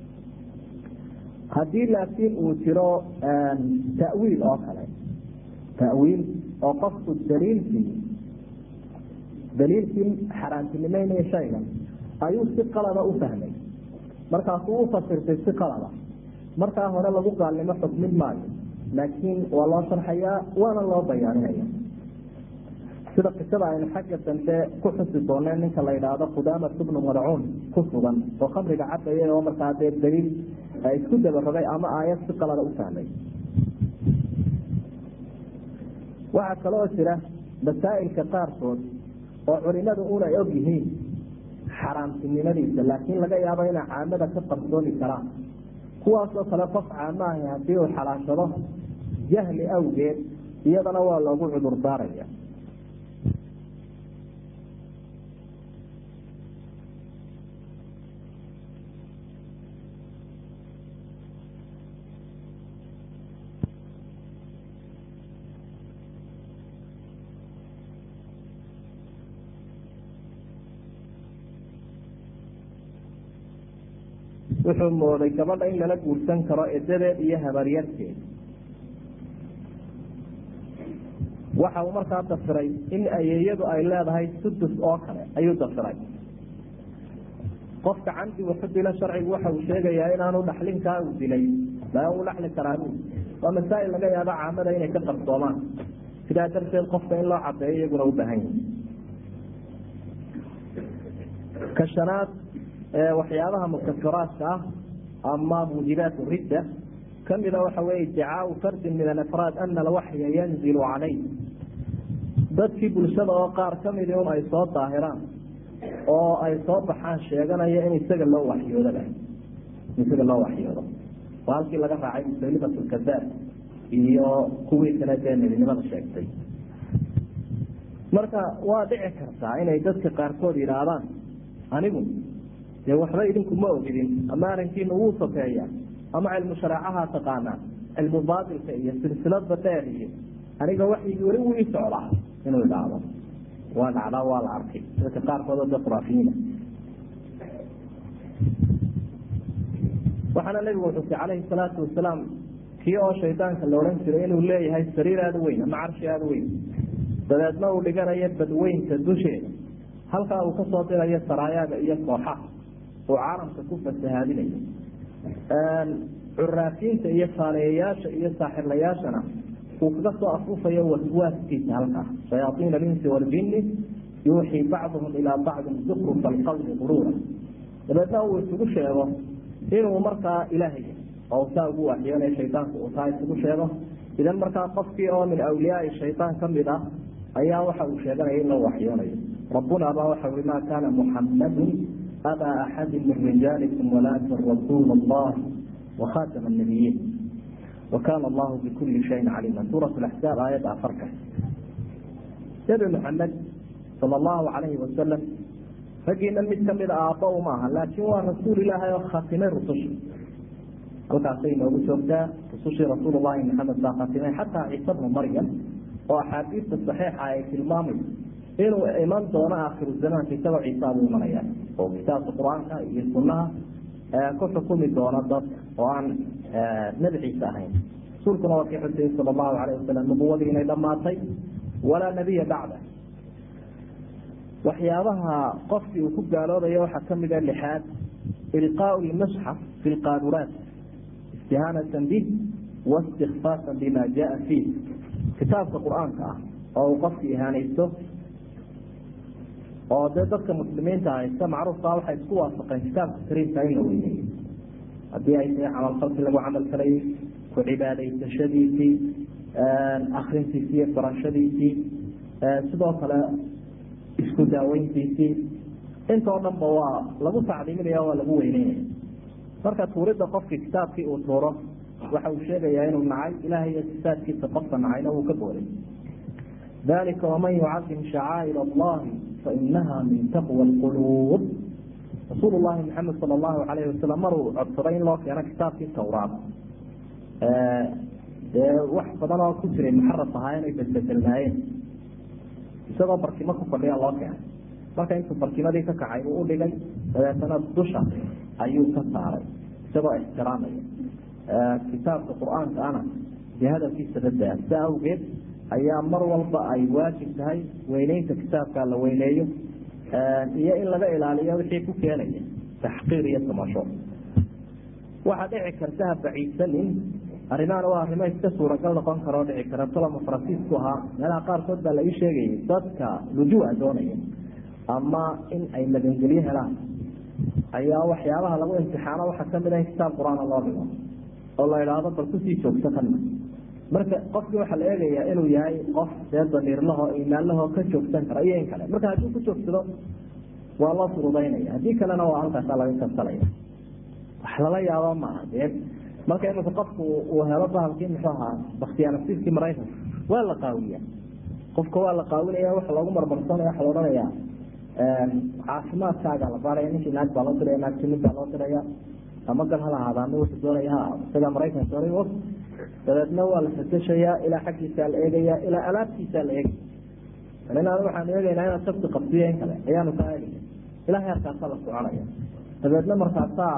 haddii laakiin uu jiro ta'wiil oo kale ta'wiil oo qofku daliilkii daliilkii xaaraantinimeynaya shaygan ayuu si qalada u fahmay markaasuu u fasirtay si qalada markaa hore lagu gaalnimo xukmin maayo laakiin waa loo sharxayaa waana loo bayaaninaya sida qisada aynu xagga dambe ku xusi dooneen ninka la yidhaahdo khudaamat bnu madcuun ku sugan oo khamriga cabaya oo markaa dee daliil isku dabarogay ama aayad si qalada u fahmay waxaa kaloo jira masaa'ilka qaarkood oo culimadu unay og yihiin xaraamtinimadiisa laakiin laga yaabo inay caamada ka qarsoomi karaan kuwaasoo kale qof caamaahi haddii uu xalaashado jahli awgeed iyadana waa loogu cudur daaraya wuxuu mooday gabadha in lala guursan karo edadeed iyo habaryarteed waxa uu markaa dafiray in ayeeyadu ay leedahay sudus oo kale ayuu dafiray qofka camdi wuxu dilo sharcigu waxa uu sheegayaa inaanu dhaxlinkaa uu dilay baa uu dhaxli karaa waa masaa'il laga yaabo caamada inay ka qarsoomaan sidaa darteed qofka in loo cadeeyo iyaguna u baahan yahi ka shanaad waxyaabaha mukafiraadka ah ama muujibaat ridda kamida waxa weye iddicaau fardin min alafraad ana alwaxya yanzilu calay dadkii bulshada oo qaar kamidi un ay soo daahiraan oo ay soo baxaan sheeganaya in isaga loo waxyoodaba in isaga loo waxyoodo waa halkii laga raacay musalimat lkadaab iyo kuwii kale dee nebinimada sheegtay marka waa dhici kartaa inay dadka qaarkood yidhaahdaan anigu dee waxba idinku ma ogidin ama arrinkiina wuu sokeeya ama cilmu shareecaha taqaanaa cilmu baatilka iyo silsilada dheer iyo aniga waxyigii weli wuu ii socdaa inuu idhaahdo waa dhacdaa waa la arkay dadka qaarkood oo de khuraafiyiina waxaana nabigu xusay calayhi salaatu wasalaam kii oo shaydaanka la odhan jiray inuu leeyahay sariir aada weyn ama carshi aada weyn dabeedna uu dhiganayo badweynta dusheeda halkaa uu kasoo dirayo saraayaga iyo kooxaha uu caalamka ku fasahaadinayo curaafiinta iyo faaleeyayaasha iyo saaxirlayaashana uu kaga soo afuufayo waswaaskiisa halkaa shayaaiin alinsi waljini yuuxii bacduhum ilaa bacdin zukrufa alqawli quruura dabeedna uu isugu sheego inuu markaa ilaahay oo saa ugu waxyoonaya shaydaanku uu taa isugu sheego idan markaa qofkii oo min awliyaai shaydaan kamid ah ayaa waxa uu sheeganaya in loo waxyoonayo rabbuna baa waxa ui ma kaana muxammadun abaa axadi min rijaalikum walaakin rasuul allah wakhatama nabiyiin wakana allahu bikuli shayin caliima suurat axzaab aayadda afarka nebi maxamed sala allahu calayhi wasalam raggiina mid kamida aabba uma aha laakiin waa rasuul ilaahay oo khatimay rususha halkaasay inoogu joogtaa rusushii rasuul llahi maxamed baa khatimay xataa ciise bnu maryam oo axaadiista saxiixa ay tilmaamayso inuu iman doono aakhiru zamaanka isagoo ciisa buu imanaya oo kitaabka qur-aanka iyo sunaha ku xukumi doono dad oo aan nebi ciise ahayn rasuulkuna waa kii xusayey sala allahu calayh wasalam nubuwadii inay dhammaatay walaa nebiya bacda waxyaabaha qofkii uu ku gaaloobayo waxaa kamid a lixaad ilqaau lmusxaf fi lqaaduraat istihaanatan bih waistikfaasan bima jaa fiih kitaabka qur-aanka ah oo uu qofki ihaanaysto oo dee dadka muslimiinta haysta macruufkaa waxay isku waafaqeen kitaabka kariimka in la weyneeyo haddii ay tahay camalfalkii lagu camal falayay ku cibaadaysashadiisii akrintiisii iyo barashadiisii sidoo kale isku daaweyntiisii intoo dhanba waa lagu tacdiiminaya waa lagu weyneynaya marka tuuridda qofkii kitaabkii uu tuuro waxa uu sheegayaa inuu nacay ilahay iyo sifaadkiisa qofka nacayna wuu ka booday dalika waman yucadim shacaa'ir allahi fainaha min taqwa lquluub rasuul llahi maxamed sala allahu alayhi wasalam maruu codsaday in loo keeno kitaabkii tawraad dee wax badan oo ku jiray muxaraf ahaa inay bedbedelnaayeen isagoo barkimo ku fadhiya loo keenay marka intuu barkimadii ka kacay uu udhigay dabeetana dusha ayuu ka saaray isagoo ixtiraamaya kitaabka qur-aanka ana dee hadalkiisa dadaa saa awgeed ayaa mar walba ay waajib tahay weyneynta kitaabka la weyneeyo iyo in laga ilaaliyo wixii ku keenaya taxqiir iyo tamasho waxaa dhici karta ha baciidsanin arrimahan waa arrimo iska suuragal noqon karoo dhici kara toloma faransiisku ahaa meelaha qaarkood baa la ii sheegayay dadka lujua doonaya ama in ay magangelyo helaan ayaa waxyaabaha lagu imtixaano waxaa kamid ah in kitaab qur-aana loo dhigo oo la idhaahdo bal kusii joogto kana marka qofkii waxaa la eegayaa inuu yahay qof dee damiirlaho imaanlaho ka joogsan kara iyo in kale marka haddii ku joogsado waa loo furudaynaya haddii kalena waa halkaasaa laga kabsanaya wax lala yaabo maaha dee marka imika qofku uu helo bahalkii muxuu ahaa bakhtiyaanasiibkii maraykanka waa la qaawiya qofka waa la qaawinaya waxa loogu marmarsanaya waxa la odhanaya caafimaadkaaga la baaraya ninkii naag baa loo diraya naagti nin baa loo diraya ama gal hal ahaada ama wuxuu doonaya ha isagaa maraykanka doonay og dabeedna waa la fateshayaa ilaa xaggiisaa la eegaya ilaa alaabtiisaa la eegaya inaad waxaanu eegaynaa inaad sabti qabsiyo in kale ayaanu ka eegaya ilaa heerkaasaa la soconaya dabeedna markaasaa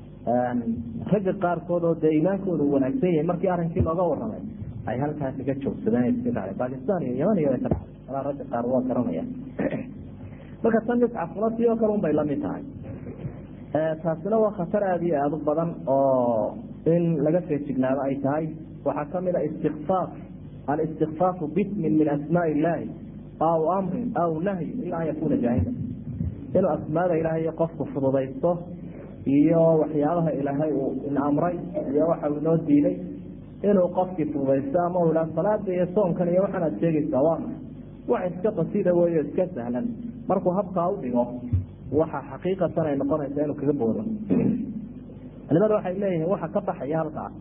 ragga qaarkood oo dee iimaankooda u wanaagsan yahay markii arrinkii looga waramay ay halkaa kaga joogsadeen iska dhacday bakistan iyo yaman iyo way ka dhacday alaa ragga qaar waa garanaya marka tan miscafuna si oo kale un bay lamid tahay taasina waa khatar aada iyo aada u badan oo in laga feejignaado ay tahay waxaa kamid a istikfaaf alistikfaafu bismin min asmaai illaahi aw amrin aw nahyin ila an yakuna jaahila inuu asmaada ilaahay qofku fududaysto iyo waxyaabaha ilaahay uu inamray iyo waxa uu inoo diiday inuu qofkii fududaysto ama uu ihaa salaada iyo soonkan iyo waxaan aad sheegaysaa waa maxay wax iska qasida weeyo iska sahlan markuu habkaa udhigo waxa xaqiiqatan ay noqonaysaa inuu kaga boodo culimada waxay leeyihiin waxa ka baxaya halkaas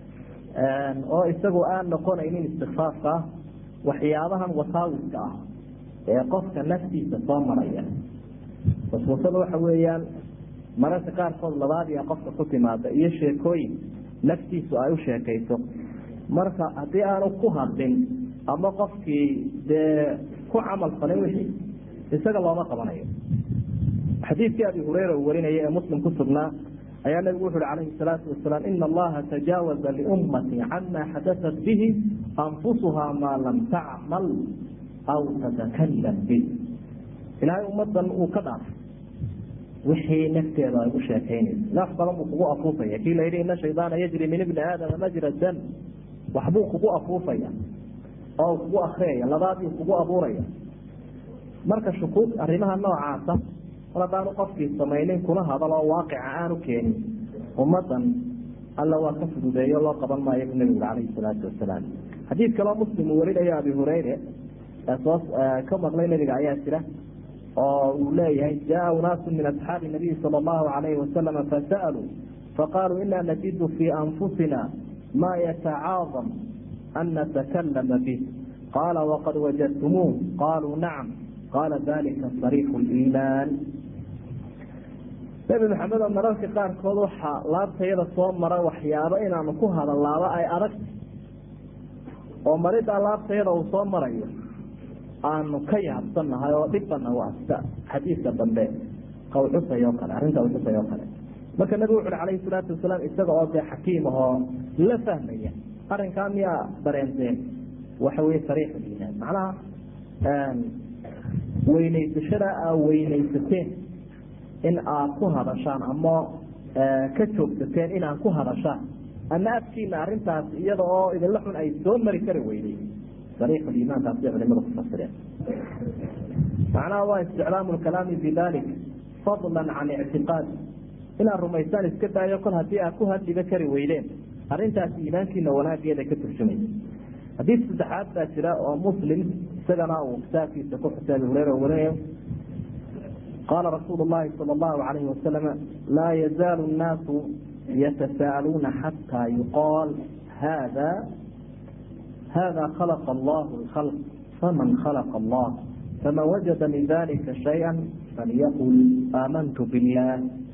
oo isagu aan noqonaynin istikfaafka ah waxyaabahan wasaawiska ah ee qofka naftiisa soo maraya waswasada waxa weeyaan mararka qaarkood labaadiya qofka ku timaada iyo sheekooyin naftiisu ay u sheekayso marka haddii aanu ku hadlin ama qofkii dee ku camal falin wixii isaga looma qabanayo xadiidkii abi hureyra uu warinaya ee muslim ku sugnaa ayaa nabigu wuxu uhi calayhi salaatu wasalaam ina allaha tajaawaza liummati cama xadatat bihi anfusuhaa maa lam tacmal aw tatakalam bih ilaahay ummadan uu ka dhaafay wixii nafteeda ay u sheekaynaysa naf badan buu kugu afuufaya kii la yidhi ina shaydaana yajri min ibni aadama majra dam waxbuu kugu afuufaya oo kugu akriyaya labaadii kugu abuuraya marka shukuud arrimaha noocaasa mar haddaanu qofkii samaynin kuna hadal oo waaqica aanu keenin ummadan alla waa ka fududeeyo loo qaban maayo bu nabigu calayhi salaatu wasalaam xadiid kaloo muslim uu warinayo abi hureyre soo ka maqlay nabiga ayaa jira oo uu leeyahay jaa unaasu min asxaabi nabiyi sala allahu alayhi wasalama fasa'aluu faqaaluu ina najidu fii anfusina ma yatacaadam an natakalama bih qaala waqad wajadtumuuh qaaluu nacam qaala dalika sariixu liimaan nebi maxamed oo mararka qaarkood waxaa laabtayada soo mara waxyaabo inaanu ku hadallaaba ay adagta oo maridaa laabtayada uu soo marayo aanu ka yaabsannahay oo dhibana waa sida xadiidka dambe qawxusay oo kale arrinta awxusay oo kale marka nabigu wuxu uhi calayhi salaatu wasalaam isaga oo dee xakiim ahoo la fahmaya arrinkaa miyaa dareenteen waxa weye sariix liimaan macnaha weynaysashada aa weynaysateen in aad ku hadashaan ama ka joogsateen inaad ku hadashaan ama afkiina arintaas iyada oo idinla xun ay soo mari kari weyday sariixuliimaankaas bay culimadu ku fasireen macnaha waa isticlaamu lkalaami bidalik fadla can ictiqaadi inaad rumaysaan iska daayo kol haddii aad ku hadliba kari weydeen arrintaas iimaankiina wanaageeda ka turjumaysa xadiid saddexaad baa jira oo muslim isagana uu kitaabkiisa ku xusay abi hureyra warinayo qaala rasuulu llahi sala allahu calayhi wasalam laa yazaalu nnaasu yatasaaluuna xataa yuqaal hada hada khalaqa allahu lkhalq faman khalaqa allah faman wajada min dalika shaya falyaqul aamantu billah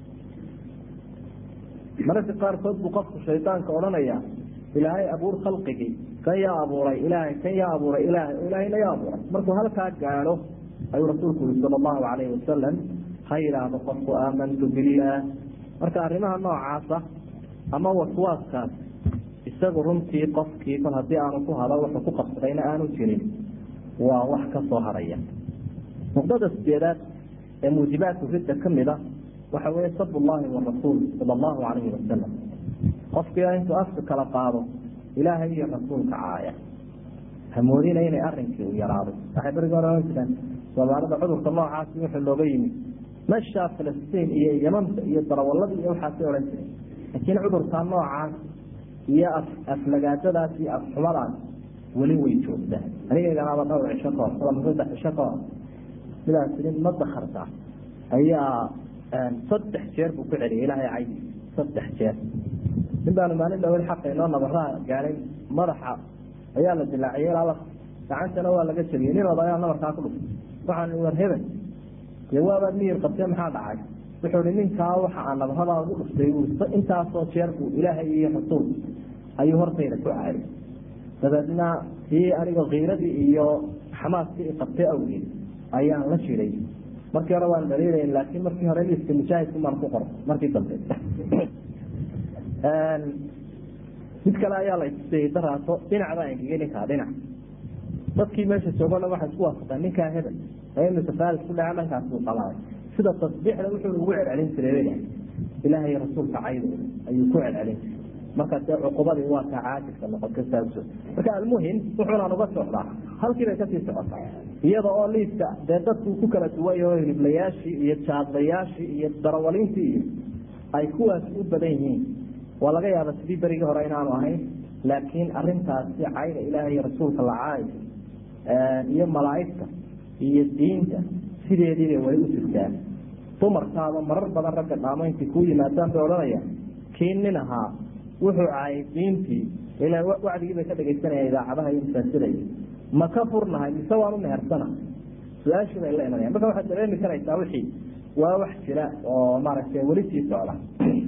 mararka qaarkood buu qofku shaydaanka odhanaya ilaahay abuur khalqigii kan yaa abuuray ilaahay kan yaa abuuray ilaahay ilaahayna yaa abuuray markuu halkaa gaadho ayuu rasuulku yuri sala allahu calayhi wasalam ha yidhaahdo qofku aamantu billaah marka arrimaha noocaasa ama waswaaskaas isagu runtii qofkii kol haddii aanu ku hado wuxuu ku qabsadayna aanu jirin waa wax ka soo haraya nuqdada sideedaad ee muujibaadku ridda ka mid a waxa weeye sab llahi warasuul sala allahu calayhi wasalam qofkii intuu afka kala qaado ilaahay iyo rasuulka caaya hamoodina inay arrinkii u yaraaday waxay berigi hore ohan jireen soomaalida cudurka noocaasi wuxuu looga yimid meshaa filistiin iyo yamanta iyo darawalada iyo waxaasay odhan jireen laakiin cudurkaa noocaas iyo af aflagaadadaas iyo afxumadaas weli way joogtaa anigeeganaaba dhowr cisho kahor ama saddex cisho kahor midaas nin ma dakartaa ayaa saddex jeer buu ku celiyay ilaahay caydi saddex jeer nin baanu maalin dhawel xaqa inoo nabaraa gaadhay madaxa ayaa la dilaaciyay ilaa laf gacantana waa laga jabiyey nin oda ayaa nabarkaa ku dhuftay waxaan war hebel dee waabaad miyir qabtee maxaa dhacay wuxuu hi ninkaa waxa aan nabaradaa ugu dhuftay buu intaasoo jeer buu ilaahay iyo rasuul ayuu hortayda ku caayay dabeedna tii aniga kiiradii iyo xamaaskii qabtay awgeed ayaan la jiray markii hore waan dhaliilay laakiin markii hore liiska mujaahidku maan ku qoro markii dambe mid kale ayaa la istusayey daraaso dhinac baa engegay ninkaa dhinac dadkii meesha joogo dhan waxay isku waafaqeen ninkaa hebel ee imika faalis ku dhaca dhankaas buu qabaaday sida tasbiixda wuxuu ugu celcelin jiray ilaahay rasuulka caydooda ayuu ku celcelin jiray marka dee cuqubadii waa kaa caajirka noqota saauso marka almuhim wuxuunaan uga socdaa halkii bay kasii socotaa iyada oo liiska dee dadku ku kala duway oo hiliblayaashii iyo jaadlayaashii iyo darawaliintii iyo ay kuwaas u badan yihiin waa laga yaaba sidii berigii hore inaanu ahayn laakiin arintaasi cayda ilaahay iyo rasuulka la caayo iyo malaa'igta iyo diinta sideediibay wali u jirtaan dumarkaaba marar badan ragga dhaamayntii kuu yimaadaan bay odhanayaan kii nin ahaa wuxuu caayay diintii ila wacdigii bay ka dhegaysanayaan idaacadaha iyo masaajidaya ma ka furnahay mise waan u mehersana su-aashii bay la imanayaan marka waxaad dareemi karaysaa wixii waa wax jira oo maaragtay weli sii socda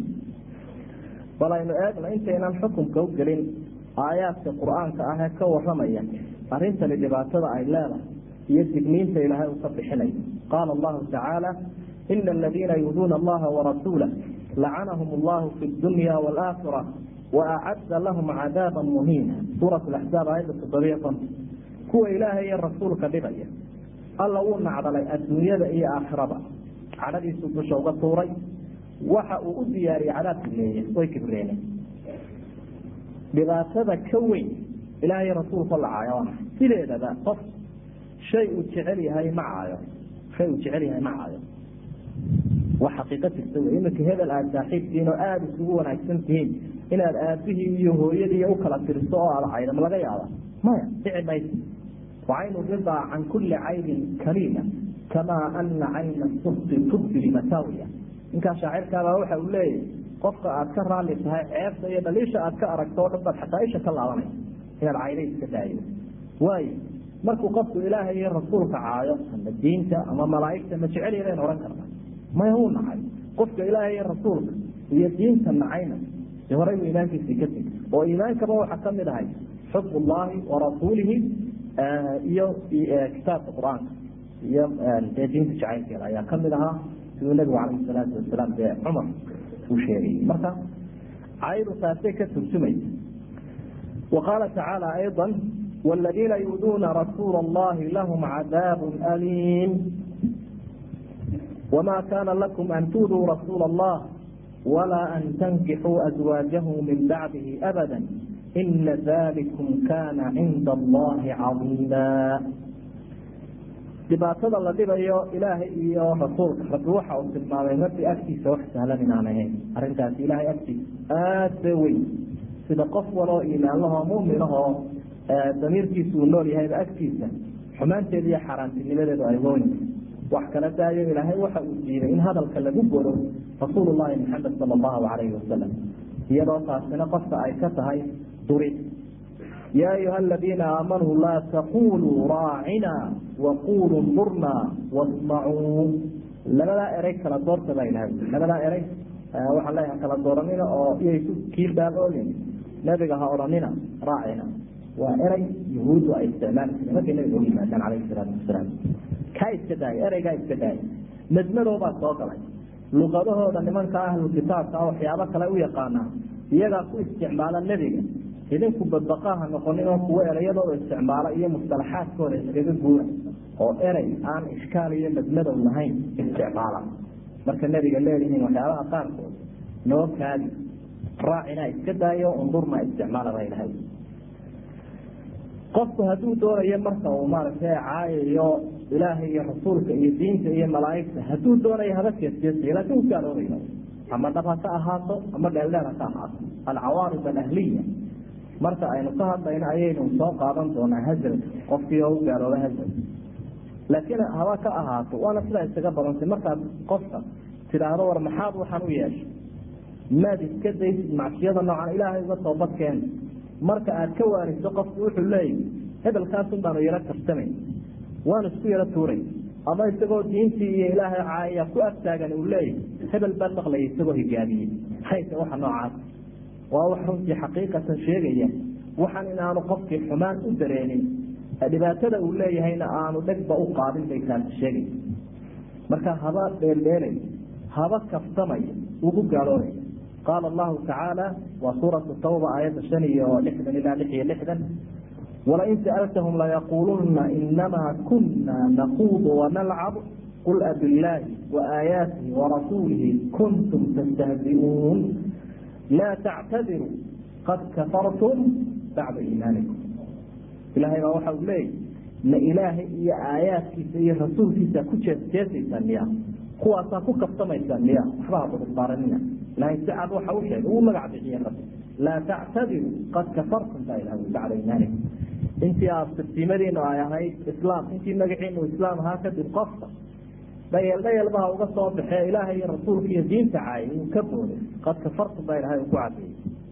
bal aynu eegno intaynan xukunka u gelin aayaadka qur-aanka ah ee ka waramaya arrintani dhibaatada ay leedahay iyo digniinta ilaahay uu ka bixinayo qaala allahu tacaala ina aladiina yuduuna allaha warasuulah lacanahum allahu fi dunya waalaakhira waacadda lahum cadaaba muhiina suurat laxzaab aayadda toddobiyo konton kuwa ilaahay iyo rasuulka dhibaya alla wuu nacdalay adduunyada iyo aakhiraba cadhadiisuu dusha uga tuuray waxa uu u diyaariyey cadaab kibreeye way kibreeneen dhibaatada ka weyn ilaahay rasuulka la caayo sideedaba qof shay uu jecel yahay ma caayo shay uu jecel yahay ma caayo waa xaqiiqo jirta wey iminka hebel aada saaxiibtihiin oo aada isugu wanaagsan tihiin inaad aabihii iyo hooyadii u kala tiriso oo aada caydo ma laga yaaba maya dhici mayso wacaynu ridaa can kulli caybin kaliila kamaa ana cayna subti tubdi limasaawiya ninkaa shaacirkaaba waxa uu leeyahy qofka aad ka raalli tahay ceebta iyo dhaliisha aad ka aragto o dhan baad xataa isha ka laabanay inaad cayda iska daayo waayo markuu qofku ilaahay iyo rasuulka caayo ama diinta ama malaa'igta ma jecel yadayn odhan karna maya wuu nacay qofka ilaahay iyo rasuulka iyo diinta nacayna de horay buu iimaankiisii ka tegi oo iimaankaba waxaa ka mid ahay xub ullahi warasuulihi iyo kitaabka qur-aanka iyo dee diinta jacaylkeeda ayaa kamid ahaa siduu nabigu calayhi salaatu wasalaam dee cumar uu sheegayay marka caydu taasay ka turjumaysa wa qaala tacaala ayضa والذين يؤذون رسول الله لهم عذاب أليم وما كان لكم أن تؤذوا رسول الله ولا أن تنكحوا أزواجه من بعده أبدا إن ذلكم كان عند الله عظيما dhibaatada la dhibayo ilaahay iyo rasuulka rabbi waxa uu tilmaamay rabbi agtiisa wax sahlan inaan ahayn arrintaasi ilaahay agtiisa aad bay weyn sida qof waloo iimaanlahoo muminahoo damiirkiisu uu nool yahayba agtiisa xumaanteeda iyo xaaraantinimadeedu ay weyn wax kala daayo ilaahay waxa uu diiday in hadalka lagu godo rasuulullahi maxamed sala allahu calayhi wasalam iyadoo taasina qofka ay ka tahay durid yaa ayuha aladiina aamanuu laa taquluu raacina waquluu ndurna wasmacuu labadaa erey kala doorta baa ilahay labadaa erey waxaan leeyahay kala dooranina oo iyay ku kiilbaaboolin nabiga ha odhanina raacina waa erey yahuuddu ay isticmaali jireen markay nabiga u yimaadaan calayhi salaatu wasalaam kaa iska daaya ereygaa iska daaya nadmadoobaa soo galay luqadahooda nimanka ahlu kitaabka waxyaabo kale u yaqaanaa iyagaa ku isticmaala nebiga idinku badbaqaha noqonin oo kuwo ereyadooda isticmaala iyo mustalaxaadkooda iskaga guura oo erey aan ishkaal iyo nadmadow lahayn isticmaala marka nebiga leedihiin waxyaabaha qaarkood noo kaadi raacina iska daayo undurna isticmaala ba ilahay qofku hadduu doonayo marka uu maaragtay caayayo ilaahay iyo rasuulka iyo diinta iyo malaaigta hadduu doonayo haba jeesjeesay laakin u gaaloobayo ama dhab ha ka ahaato ama dheeldheer ha ka ahaato alcawaarid alahliya marka aynu ka hadlayno ayaynu soo qaadan doonaa hazal qofkii oo u gaalooba hazal laakiin haba ka ahaato waana sidaa isaga badantay markaad qofka tidhaahdo war maxaad waxaan u yeeshay maad iska daysid macsiyada noocan ilaahay uga toobadkeen marka aad ka waaniso qofku wuxuu leeyahy hebelkaasun baanu yaro kartamayn waanu isku yaro tuuray ama isagoo diintii iyo ilaahay caaya ku agtaagan uu leeyahy hebel baan maqlayay isagoo higaamiyey hayse waxa noocaas waa wax runtii xaqiiqatan sheegaya waxaan in aanu qofkii xumaan u dareenin dhibaatada uu leeyahayna aanu dhegba u qaadin bay taasi sheegaysa marka haba dheeldheelay haba kaftamaya ugu gaaloobaya qaala allahu tacaala waa suuratu tawba aayadda shan iyo lixdan ilaa lix iyo lixdan walain sa'altahum layaquuluna inamaa kuna naquudu wanalcab qul abillaahi waaayaatihi warasuulihi kuntum tastahzi'uun laa tactadiruu qad kafartum bacda iimaanikum ilahay baa waxa uu leeyahy ma ilaahay iyo aayaadkiisa iyo rasuulkiisa ku jeesjeesaysaan miya kuwaasaa ku kaftamaysaan miya waxba ha kudusbaaranina ilahay si cad waxa u sheegay uu magac bixiye rabbi laa tactadiruu qad kafartum baa ilahay bacda iimaanikum intii aad sirtiimadiinu ay ahayd islaam intii magaciinu islaam ahaa kadib qofka dhayeel dhayelbaha uga soo baxee ilaahay iyo rasuulka iyo diinta caayay uu ka booday qad kafartum baa ilahay uu ku cadeeyey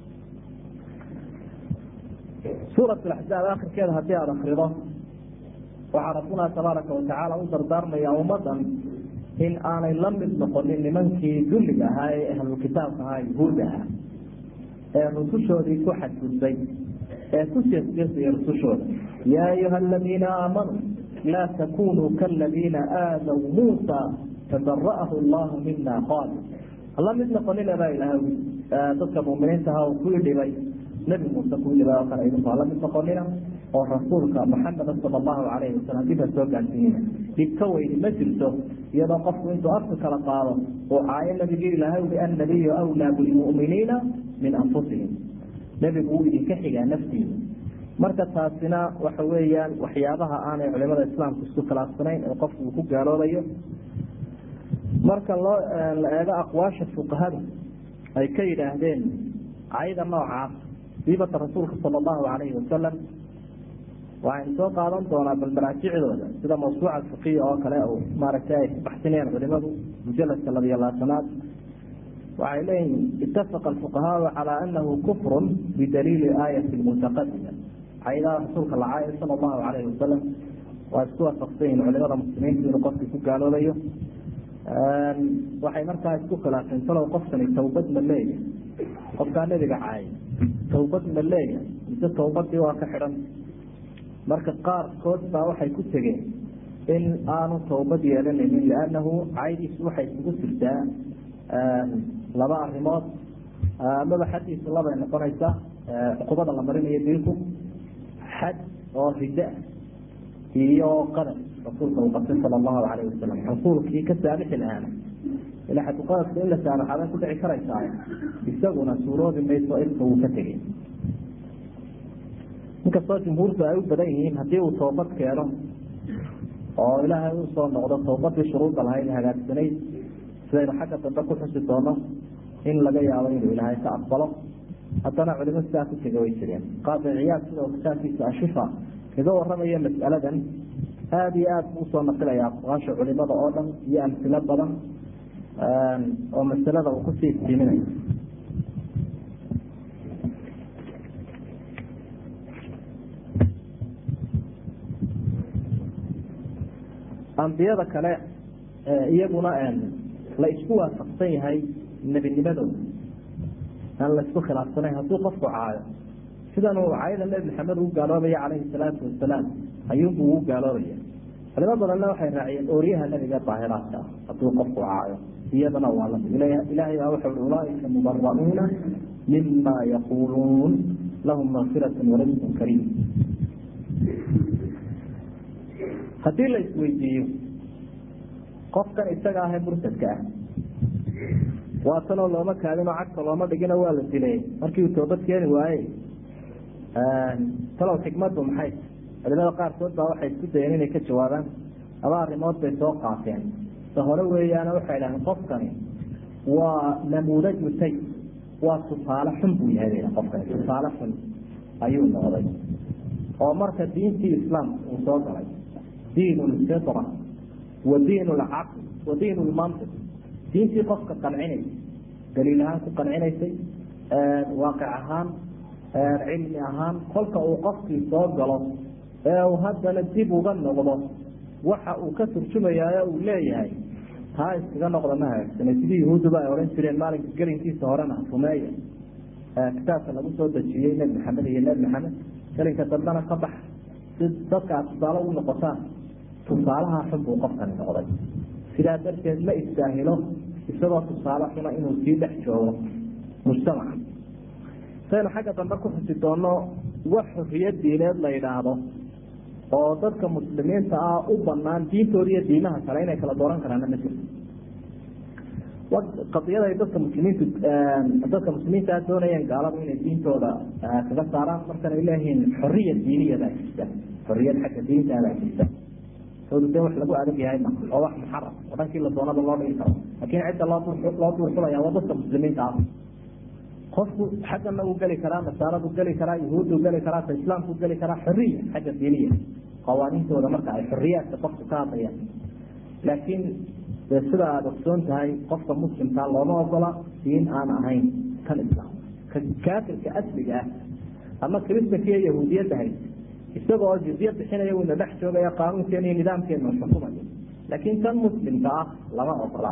suurat axzaab akhirkeeda haddii aada akrido waxaa rabbuna tabaaraka watacaala u dardaarmaya ummadan in aanay la mid noqonin nimankii dulliga ahaa ee ahlulkitaabka ahaa yahuudda ahaa ee rusushoodii ku xadgudbay ee ku jeesjeesaya rusushooda yaa ayuha aladiina aamanuu laa takunuu kaladiina aadaw muusa fabara'ahu allahu mina qaal hala mid noqonina baa ilaah dadka muminiinta aha uu ku dhibay nebi muuse ku dhibay oo kale idinku hala mid noqonina oo rasuulka maxameda sala allahu calayhi wasalam dib ha soo gaarsiinina dhib ka weyni ma jirto iyadoo qofku intuu afka kala qaado uu caayo nabigii ilaahay ui annabiyu awlaa bilmu'miniina min anfusihim nebigu wuu idinka xigaa naftiisa marka taasina waxa weeyaan waxyaabaha aanay culimada islaamku isku khilaafsanayn ee qofku uu ku gaaloobayo marka loo la eego aqwaasha fuqahada ay ka yidhaahdeen cayda noocaas siibata rasuulka sala allahu calayhi wasalam waxaynu soo qaadan doonaa bal maraajicdooda sida mawsuuca fiqiya oo kale oo maaragtay ay baxsinayaan culimadu mujaladka labiyo labaatanaad waxay leeyihin itafaqa alfuqahaau calaa anahu kufrun bidaliili aayati mutaqadima caydaha rasuulka la caayo sala allahu calayhi wasalam waa isku waafaqsan yihin culimada muslimiintu inuu qofkii ku gaaloobayo waxay markaa isku khilaafeen talow qofkani tawbad ma leeyahay qofkaa nebiga caayay tawbad ma leeyahay mise tawbadii waa ka xidhan marka qaarkood baa waxay ku tegeen in aanu tawbad yeelanaynin liannahu caydiisu waxay isugu jirtaa laba arimood amaba xaddiisu labay noqonaysaa cuqubada la marinayo dilku xad oo rida iyo qadar rasuulka uu qabtay sala allahu calayhi wasalam rasuulkii ka saabixi lahaana ila xadqadadka in la saamaxaabay ku dhici karaysaa isaguna suuroobi mayso ilka wuu ka tegey inkastoo jumhuurtu ay u badan yihiin haddii uu toobad keeno oo ilaahay uu soo noqdo toobadii shuruudda lahayd hagaagsanayd sidaynu xagga dambe ku xusi doono in laga yaabo inuu ilaahay ka aqbalo haddana culimo sidaa ku tega way jireen qaadi ciyaad sidoo kitaabkiisa ashifa kaga waramaya mas'aladan aada iyo aada buu usoo naqilaya aqwaasha culimada oo dhan iyo amsilo badan oo masalada uu kusii iftiiminayo ambiyada kale iyaguna la isku waafaqsan yahay nebinimadooda aan la isku khilaafsanayn hadduu qofku caayo sidan uu caayada nebi maxamed ugu gaaloobaya calayhi salaatu wasalaam ayuunbuu ugu gaaloobaya culimo badanna waxay raaciyeen ooryaha nebiga daahiraadka ah hadduu qofku caayo iyadana waa lamid ilaahay baa wuxuu i ulaaika mubara'uuna mima yaquuluun lahum makfiratu warisqun kariim haddii la isweydiiyo qofkan isaga ahee murtadka ah waa tanoo looma kaadinoo cagta looma dhigino waa la dilay markii uu toobad keeni waaye talow xikmaddu maxay culimada qaarkood baa waxay isku dayeen inay ka jawaabaan laba arrimood bay soo qaateen ta hore weeyaana waxay dhaheen qofkani waa namuudaju say waa tusaale xun buu yahay qofkani tusaale xun ayuu noqday oo marka diintii islaamka uu soo galay diin lfitra wa diin lcaql wa diin lmantiq diintii qofka qancinaysay daliil ahaan ku qancinaysay waaqic ahaan cilmi ahaan kolka uu qofkii soo galo ee uu haddana dib uga noqdo waxa uu ka turjumayaayo uu leeyahay taa iskaga noqda ma hagaagsana sidii yahuudduba ay odhan jireen maalinka gelinkiisa horena rumeeya kitaabka lagu soo dejiyey nebi maxamed iyo nebi maxamed gelinka dambena ka bax si dadka aad tusaale u noqotaan tusaalaha xun buu qofkani noqday sidaa darteed ma istaahilo isagoo tusaale xuna inuu sii dhex joogo mujtamaca saynu xagga dambe ku xusi doonno wax xorriyad diineed la yidhaahdo oo dadka muslimiinta ah u banaan diintooda iyo diimaha kale inay kala dooran karaana ma jirto qadiyada ay dadka muslimiintu dadka muslimiinta doonayeen gaaladu inay diintooda kaga saaraan markan ay leeyihiin xoriya diiniyadaa jirta xoriyad xagga diintaadaa jirta soodu dee wax lagu adag yahay ma oo wax muxaram oo dhankii la doonaba loo dhigi karo laakiin cidda loo loo duurxulaya waa dadka muslimiinta ah qofku xaggana uu geli karaa nasaaradu geli karaa yahuuddu geli karaa ta islaamku geli karaa xoriya xagga diiniya qawaaniintooda marka ay xoriyaadka qofku ka hadlayaan laakiin dee sida aada ogsoon tahay qofka muslimkaa looma ogola diin aan ahayn kan islaam ka kaafirka asliga ah ama kristanka iyo yahuudiyadda hay isagoo jizye bixinaya uuna dhex joogaya qaanuunkeena iyo nidaamkeena xukumayo laakiin kan muslimka ah lama ogola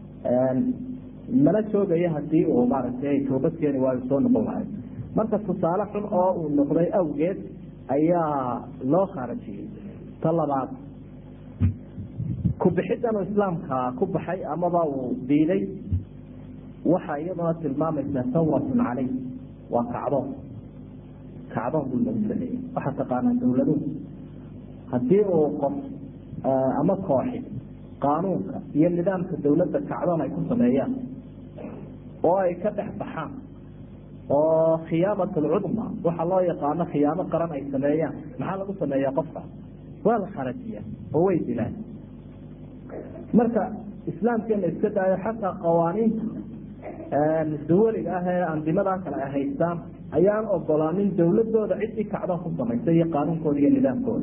mala joogaya hadii uu maaragtay toobadkeeni waayu soo noqon lahay marka tusaale xun oo uu noqday awgeed ayaa loo khaarajiyey ta labaad kubixiddan islaamka ku baxay amaba uu diiday waxa iyaduna tilmaamaysaa sawratun caleyh waa kacdoon kacdoon buu lagu sameeyey waxaa taqaanaa dawladuhu haddii uu qof ama kooxi qaanuunka iyo nidaamka dawladda kacdoon ay ku sameeyaan oo ay ka dhex baxaan oo khiyaamat alcudma waxa loo yaqaano khiyaamo qaran ay sameeyaan maxaa lagu sameeyaa qofka waa la kharajiya oo way dilaan marka islaamkeena iska daayo xataa qawaaniinta dawaliga ah ee andimadaa kale ay haystaan ayaan ogolaanin dawladooda ciddii kacdoon ku samaysay iyo qaanuunkooda iyo nidaamkooda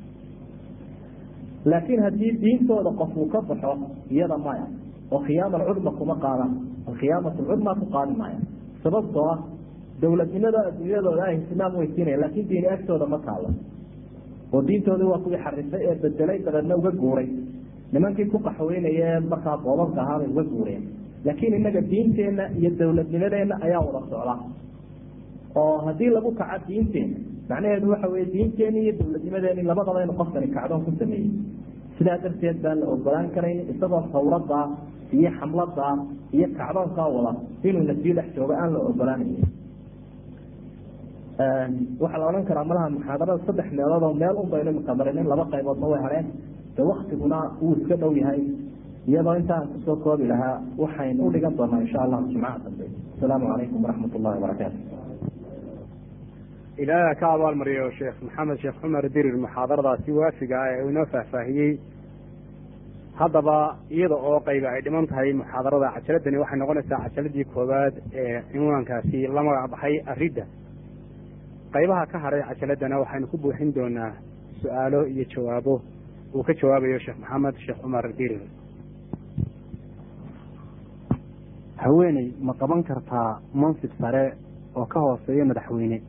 laakiin haddii diintooda qof uu ka baxo iyada maya oo khiyaama alcudma kuma qaadaan alkhiyaamat alcudma ku qaadi maaya sababtoo ah dawladnimada adduunyadooda ay ihtimaam weysiinaya laakiin diini agtooda ma taalo oo diintoodii waa kuwii xarifay ee bedelay dabeedna uga guuray nimankii ku qaxweynaya ee markaa boobabka ahaabay uga guureen laakiin inaga diinteenna iyo dawladnimadeenna ayaa wada socda oo haddii lagu kaco diinteena macnaheedu waxa weye diinteeni iyo dawladnimadeeni labadaba inu qofkani kacdoon ku sameeyey sidaa darteed baan la ogolaan karayn isagoo sawradaa iyo xamladaa iyo kacdoonkaa wada inuuna sii dhex joogo aan la ogolaanayn waxaa la odhan karaa malaha muxaadarada saddex meelood oo meel un baynu imika marinin laba qayboodna way hareen de waktiguna wuu iska dhow yahay iyadoo intaan kusoo koobi lahaa waxayn u dhigan doonaa insha allahu jimcaha dambe asalaamu calaykum waraxmat ullahi wabarakaatu ilaaha ka abaalmariyo sheekh maxamed sheekh cumar dirir muxaadaradaasi waafiga ah ee uu inoo faahfaahiyey haddaba iyada oo qayba ay dhiman tahay muxaadarada cajaladani waxay noqonaysaa cajaladii koowaad ee cinwaankaasi la magac baxay aridda qaybaha ka haray cajaladana waxaynu ku buuxin doonaa su-aalo iyo jawaabo uu ka jawaabayo sheekh maxamed sheekh cumar dirir haweeney ma qaban kartaa mansib sare oo ka hooseeya madaxweyne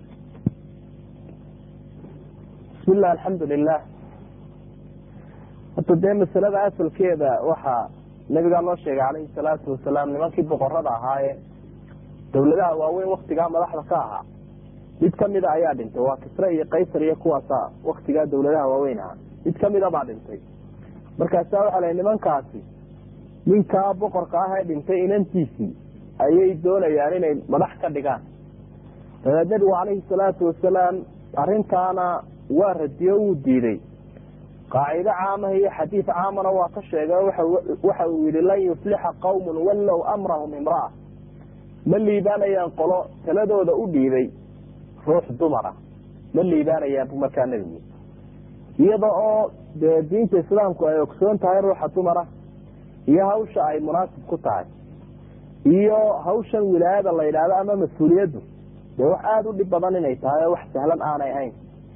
bismillah alxamdu lilah horta dee masalada asalkeeda waxaa nabigaa loo sheegay calayhi salaatu wasalaam nimankii boqorada ahaaye dawladaha waaweyn waktigaa madaxda ka ahaa mid kamida ayaa dhintay waa kisre iyo kaysar iyo kuwaasa waktigaa dawladaha waaweyn ahaa mid kamida baa dhintay markaasaa waxaa la nimankaasi ninkaa boqorka ah ee dhintay inantiisii ayay doonayaan inay madax ka dhigaan dabeed nabigu calayhi salaatu wasalaam arrintaana waa radiyo wuu diiday qaacido caamaha iyo xadiid caamana waa ka sheegay waxa uu yihi lan yuflixa qawmun wallow amrahum imraa ma liibaanayaan qolo taladooda u dhiibay ruux dumara ma liibaanayaan bu markaa nebigu iyada oo dee diinta islaamku ay ogsoon tahay ruuxa dumara iyo hawsha ay munaasib ku tahay iyo hawshan wilaayada la yidhaahdo ama mas-uuliyaddu dee wax aada u dhib badan inay tahay oo wax sahlan aanay ahayn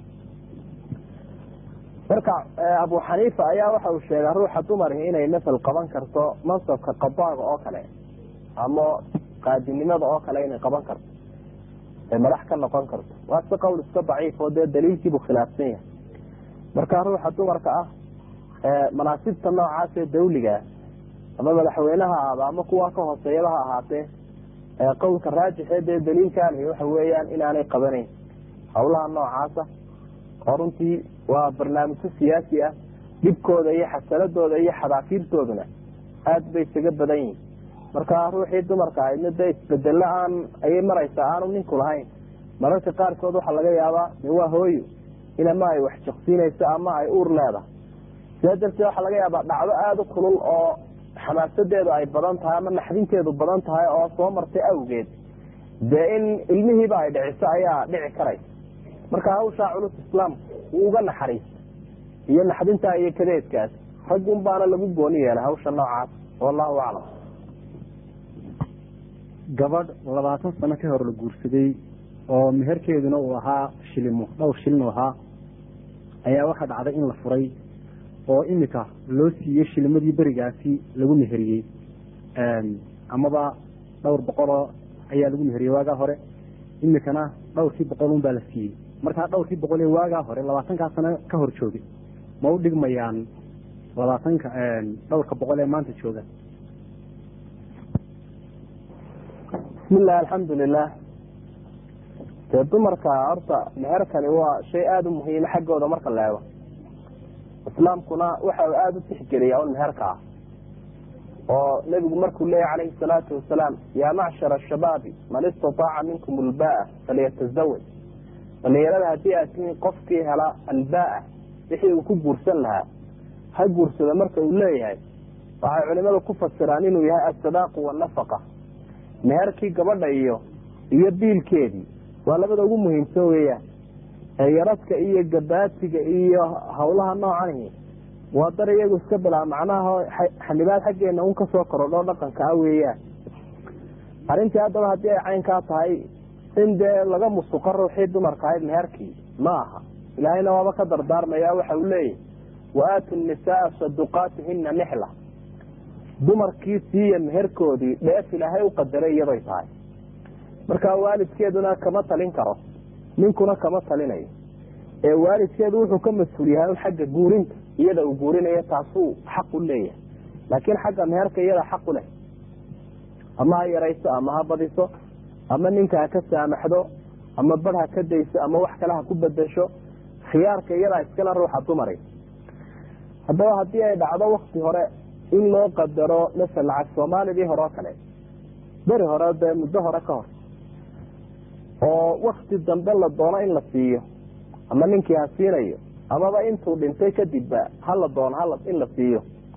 marka abu xaniifa ayaa waxa uu sheegaa ruuxa dumari inay masal qaban karto mansabka qadaaga oo kale ama qaadinimada oo kale inay qaban karto ay madax ka noqon karto waa si qowl iska daciif oo dee daliilkiibuu khilaafsan yahay marka ruuxa dumarka ah manaasibta noocaas ee dawliga ama madaxweyneha ahaba ama kuwa ka hooseeyaba ha ahaatee qowlka raajixee dee daliilkaalihi waxa weeyaan inaanay qabanayn hawlaha noocaasa oo runtii waa barnaamijyo siyaasi ah dhibkooda iyo xasanadooda iyo xadaafiirtooduna aada bay isaga badan yihin marka ruuxii dumarka ahaydna dee isbedelo aan ayay maraysaa aanu ninku lahayn mararka qaarkood waxaa laga yaabaa de waa hooyo in ama ay wax jaqsiinayso ama ay uur leedahay sidaa darteed waxaa laga yaabaa dhacdo aada u kulul oo xamaasadeedu ay badan tahay ama naxdinteedu badan tahay oo soo martay awgeed dee in ilmihiiba ay dhiciso ayaa dhici karaysa marka hawshaa culus islaamku wuu uga naxariista iyo naxdintaa iyo kadeedkaas raggun baana lagu gooni yeelay hawsha noocaas wallahu aclam gabadh labaatan sano ka hor la guursaday oo meherkeeduna uu ahaa shilimo dhowr shilin u ahaa ayaa waxaa dhacday in la furay oo imika loo siiyey shilimadii berigaasi lagu meheriyey amaba dhowr boqoloo ayaa lagu meheriyey waagaa hore imikana dhowrkii boqol un baa la siiyey markaa dhowrkii boqol ee waagaa hore labaatankaa sano ka hor joogay ma u dhigmayaan labaatanka dhowrka boqol ee maanta jooga bismillahi alxamdu lilah dee dumarka horta meherkani waa shay aada u muhiima xaggooda marka la eego islaamkuna waxa uu aada u tixgeliyaa un meherka ah oo nebigu markuu leeyahy calayhi salaatu wasalaam yaa macshara ashabaabi man istataaca minkum albaa falyatazawaj dhalinyarada haddii aad tihiin qofkii hela albaa wixii uu ku guursan lahaa ha guursado marka uu leeyahay waxay culimadu ku fasiraan inuu yahay asadaaqu wanafaqa meherkii gabadha iyo iyo biilkeedii waa labada ugu muhiimsan weeyaan yaradka iyo gabaatiga iyo hawlaha noocanihi waa dar iyagu iska bilaa macnaha xanibaad xaggeena un kasoo korodho dhaqanka ah weeyaan arrintii haddaba haddii ay caynkaa tahay in dee laga musuqo ruuxii dumarka ahayd meherkii ma aha ilaahayna waaba ka dardaarmaya waxa uu leeyahy wa aatu nisaaa saduqaatihina nixla dumarkii siiya meherkoodii dheef ilaahay u qadaray iyaday tahay marka waalidkeeduna kama talin karo ninkuna kama talinayo ee waalidkeedu wuxuu ka mas-uul yahay un xagga guurinta iyada uu guurinayo taasuu xaq u leeyahay laakiin xagga meherka iyada xaq u leh ama ha yarayso ama ha badiso ama ninka ha ka saamaxdo ama bar ha ka dayso ama wax kale ha ku bedesho khiyaarka iyadaa iskale ruuxa dumari haddaba haddii ay dhacdo wakti hore in loo qadaro masel lacag soomaalidii hore oo kale beri hore dee muddo hore ka hor oo wakti dambe la doono in la siiyo ama ninkii ha siinayo amaba intuu dhintay kadibba hala doono hala in la siiyo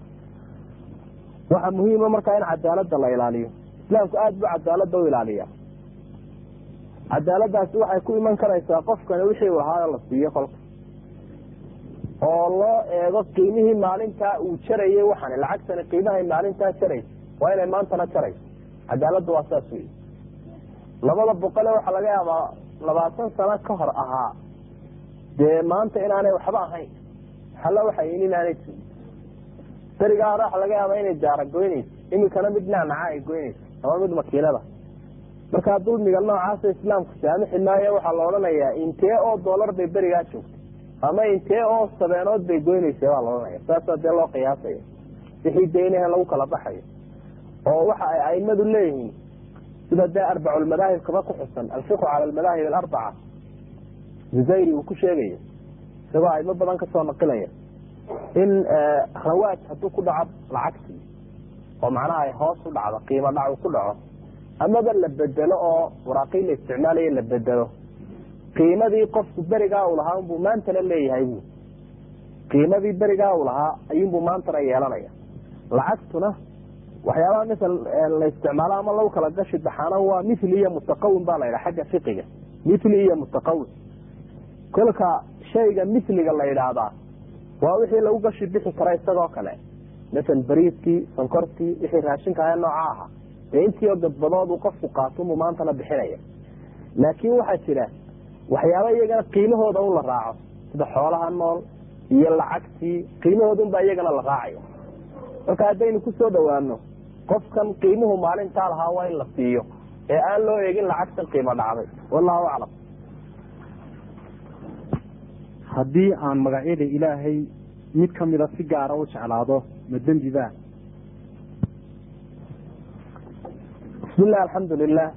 waxaa muhiima markaa in cadaalada la ilaaliyo islaamku aada buu cadaalada u ilaaliya cadaaladaasi waxay ku iman karaysaa qofkani wixii uu lahaa la siiyo kolka oo loo eego qiimihii maalintaa uu jarayay waxaan lacagtani qiimahay maalintaa jaraysa waa inay maantana jarayso cadaaladda waa saas wey labada boqole waxaa laga yaabaa labaatan sano ka hor ahaa dee maanta inaanay waxba ahayn xalla waxay in inaanay jirin berigaa hore waxa laga yaaba inay jaara goynayso iminkana mid nacnaca ay goynayso ama mid makiinada markaa dulmiga noocaasa islaamku saamixi maayo waxaa la odhanayaa intee oo doolar bay berigaa joogtay ama intee oo sabeenood bay goynaysa baa la odhanaya saasaa dee loo qiyaasaya wixii deynahan lagu kala baxayo oo waxa ay aimadu leeyihiin sida dee arbaculmadaahib kaba ku xusan alfiqu cala almadaahib alarbaca zuzayri uu ku sheegayo isagoo aimo badan kasoo naqilaya in rawaaj hadduu ku dhaco lacagtii oo macnaha ay hoos u dhacdo qiimo dhac uu ku dhaco amaba la bedelo oo waraaqii la isticmaalayo la bedelo qiimadii qofku berigaa uu lahaa unbuu maantana leeyahay bu qiimadii berigaa uu lahaa ayuunbuu maantana yeelanaya lacagtuna waxyaabaha misal la isticmaalo ama lagu kala gashi baxaana waa mithli iyo mutaqawin baa la yidhaha xagga fiqiga mithli iyo mutaqawin kolka shayga mithliga la yidhaahdaa waa wixii lagu gashi bixi kara isagoo kale masal bariiskii sonkortii wixii raashinka ahe nooca ahaa dee intii oo gadbadood uu qofku qaatunbuu maantana bixinaya laakiin waxaa jira waxyaaba iyagana qiimahooda un la raaco sida xoolaha nool iyo lacagtii qiimahoodunbaa iyagana la raacayo marka haddaynu kusoo dhawaano qofkan qiimuhu maalintaa lahaa waa in la siiyo ee aan loo eegin lacagtan qiimo dhacday wallahu aclam haddii aan magacyada ilaahay mid kamida si gaara u jeclaado ma dembi ba bismillahi alxamdu lilah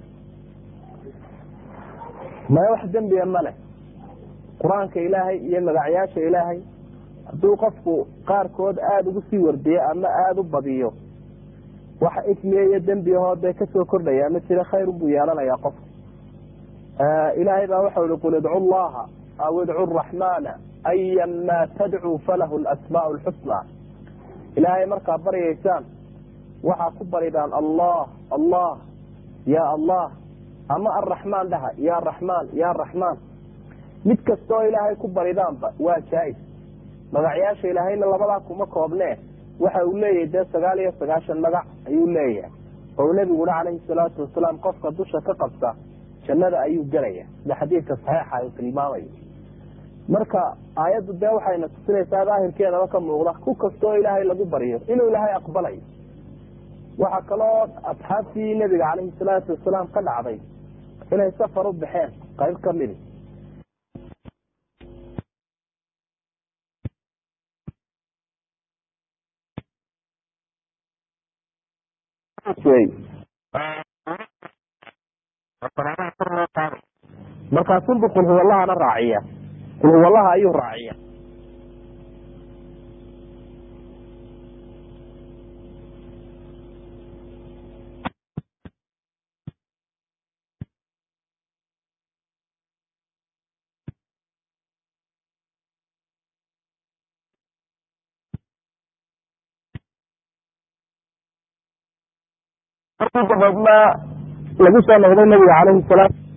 maya wax dembiga ma leh qur-aanka ilaahay iyo magacyaasha ilaahay hadduu qofku qaarkood aada ugu sii wardiyo ama aada u badiyo waxa ismiya iyo dembigahoo dee kasoo kordhaya ma jira khayrun buu yeelanayaa qofku ilaahay baa waxau ihi qul idcu llaha aw idcu raxmana ayan maa tadcuu falahu lasmaau lxusna ilaahay markaa baryaysaan waxaa ku baridaan allah allah ya allah ama araxmaan dhaha ya raxmaan ya raxmaan mid kastaoo ilaahay ku baridaanba waa jaa-is magacyaasha ilaahayna labadaa kuma koobnee waxa uu leeyahay dee sagaal iyo sagaashan magac ayuu leeyahay oo nebigu uhi calayhi salaatu wasalaam qofka dusha ka qabta jannada ayuu gelaya sida xadiidka saxiixa uu tilmaamayo marka aayaddu dee waxayna tusinaysaa daahirkeedaba ka muuqda ku kastaoo ilaahay lagu baryo inuu ilaahay aqbalayo waxaa kaloo asxaabtii nebiga calayhi salaatu wasalaam ka dhacday inay safar u baxeen qayb ka midi markaasunbu qulhuwallahana raaciya qulhuwallaha ayuu raaciya dabeedna lagu soo noqday nabiga calayhi salaam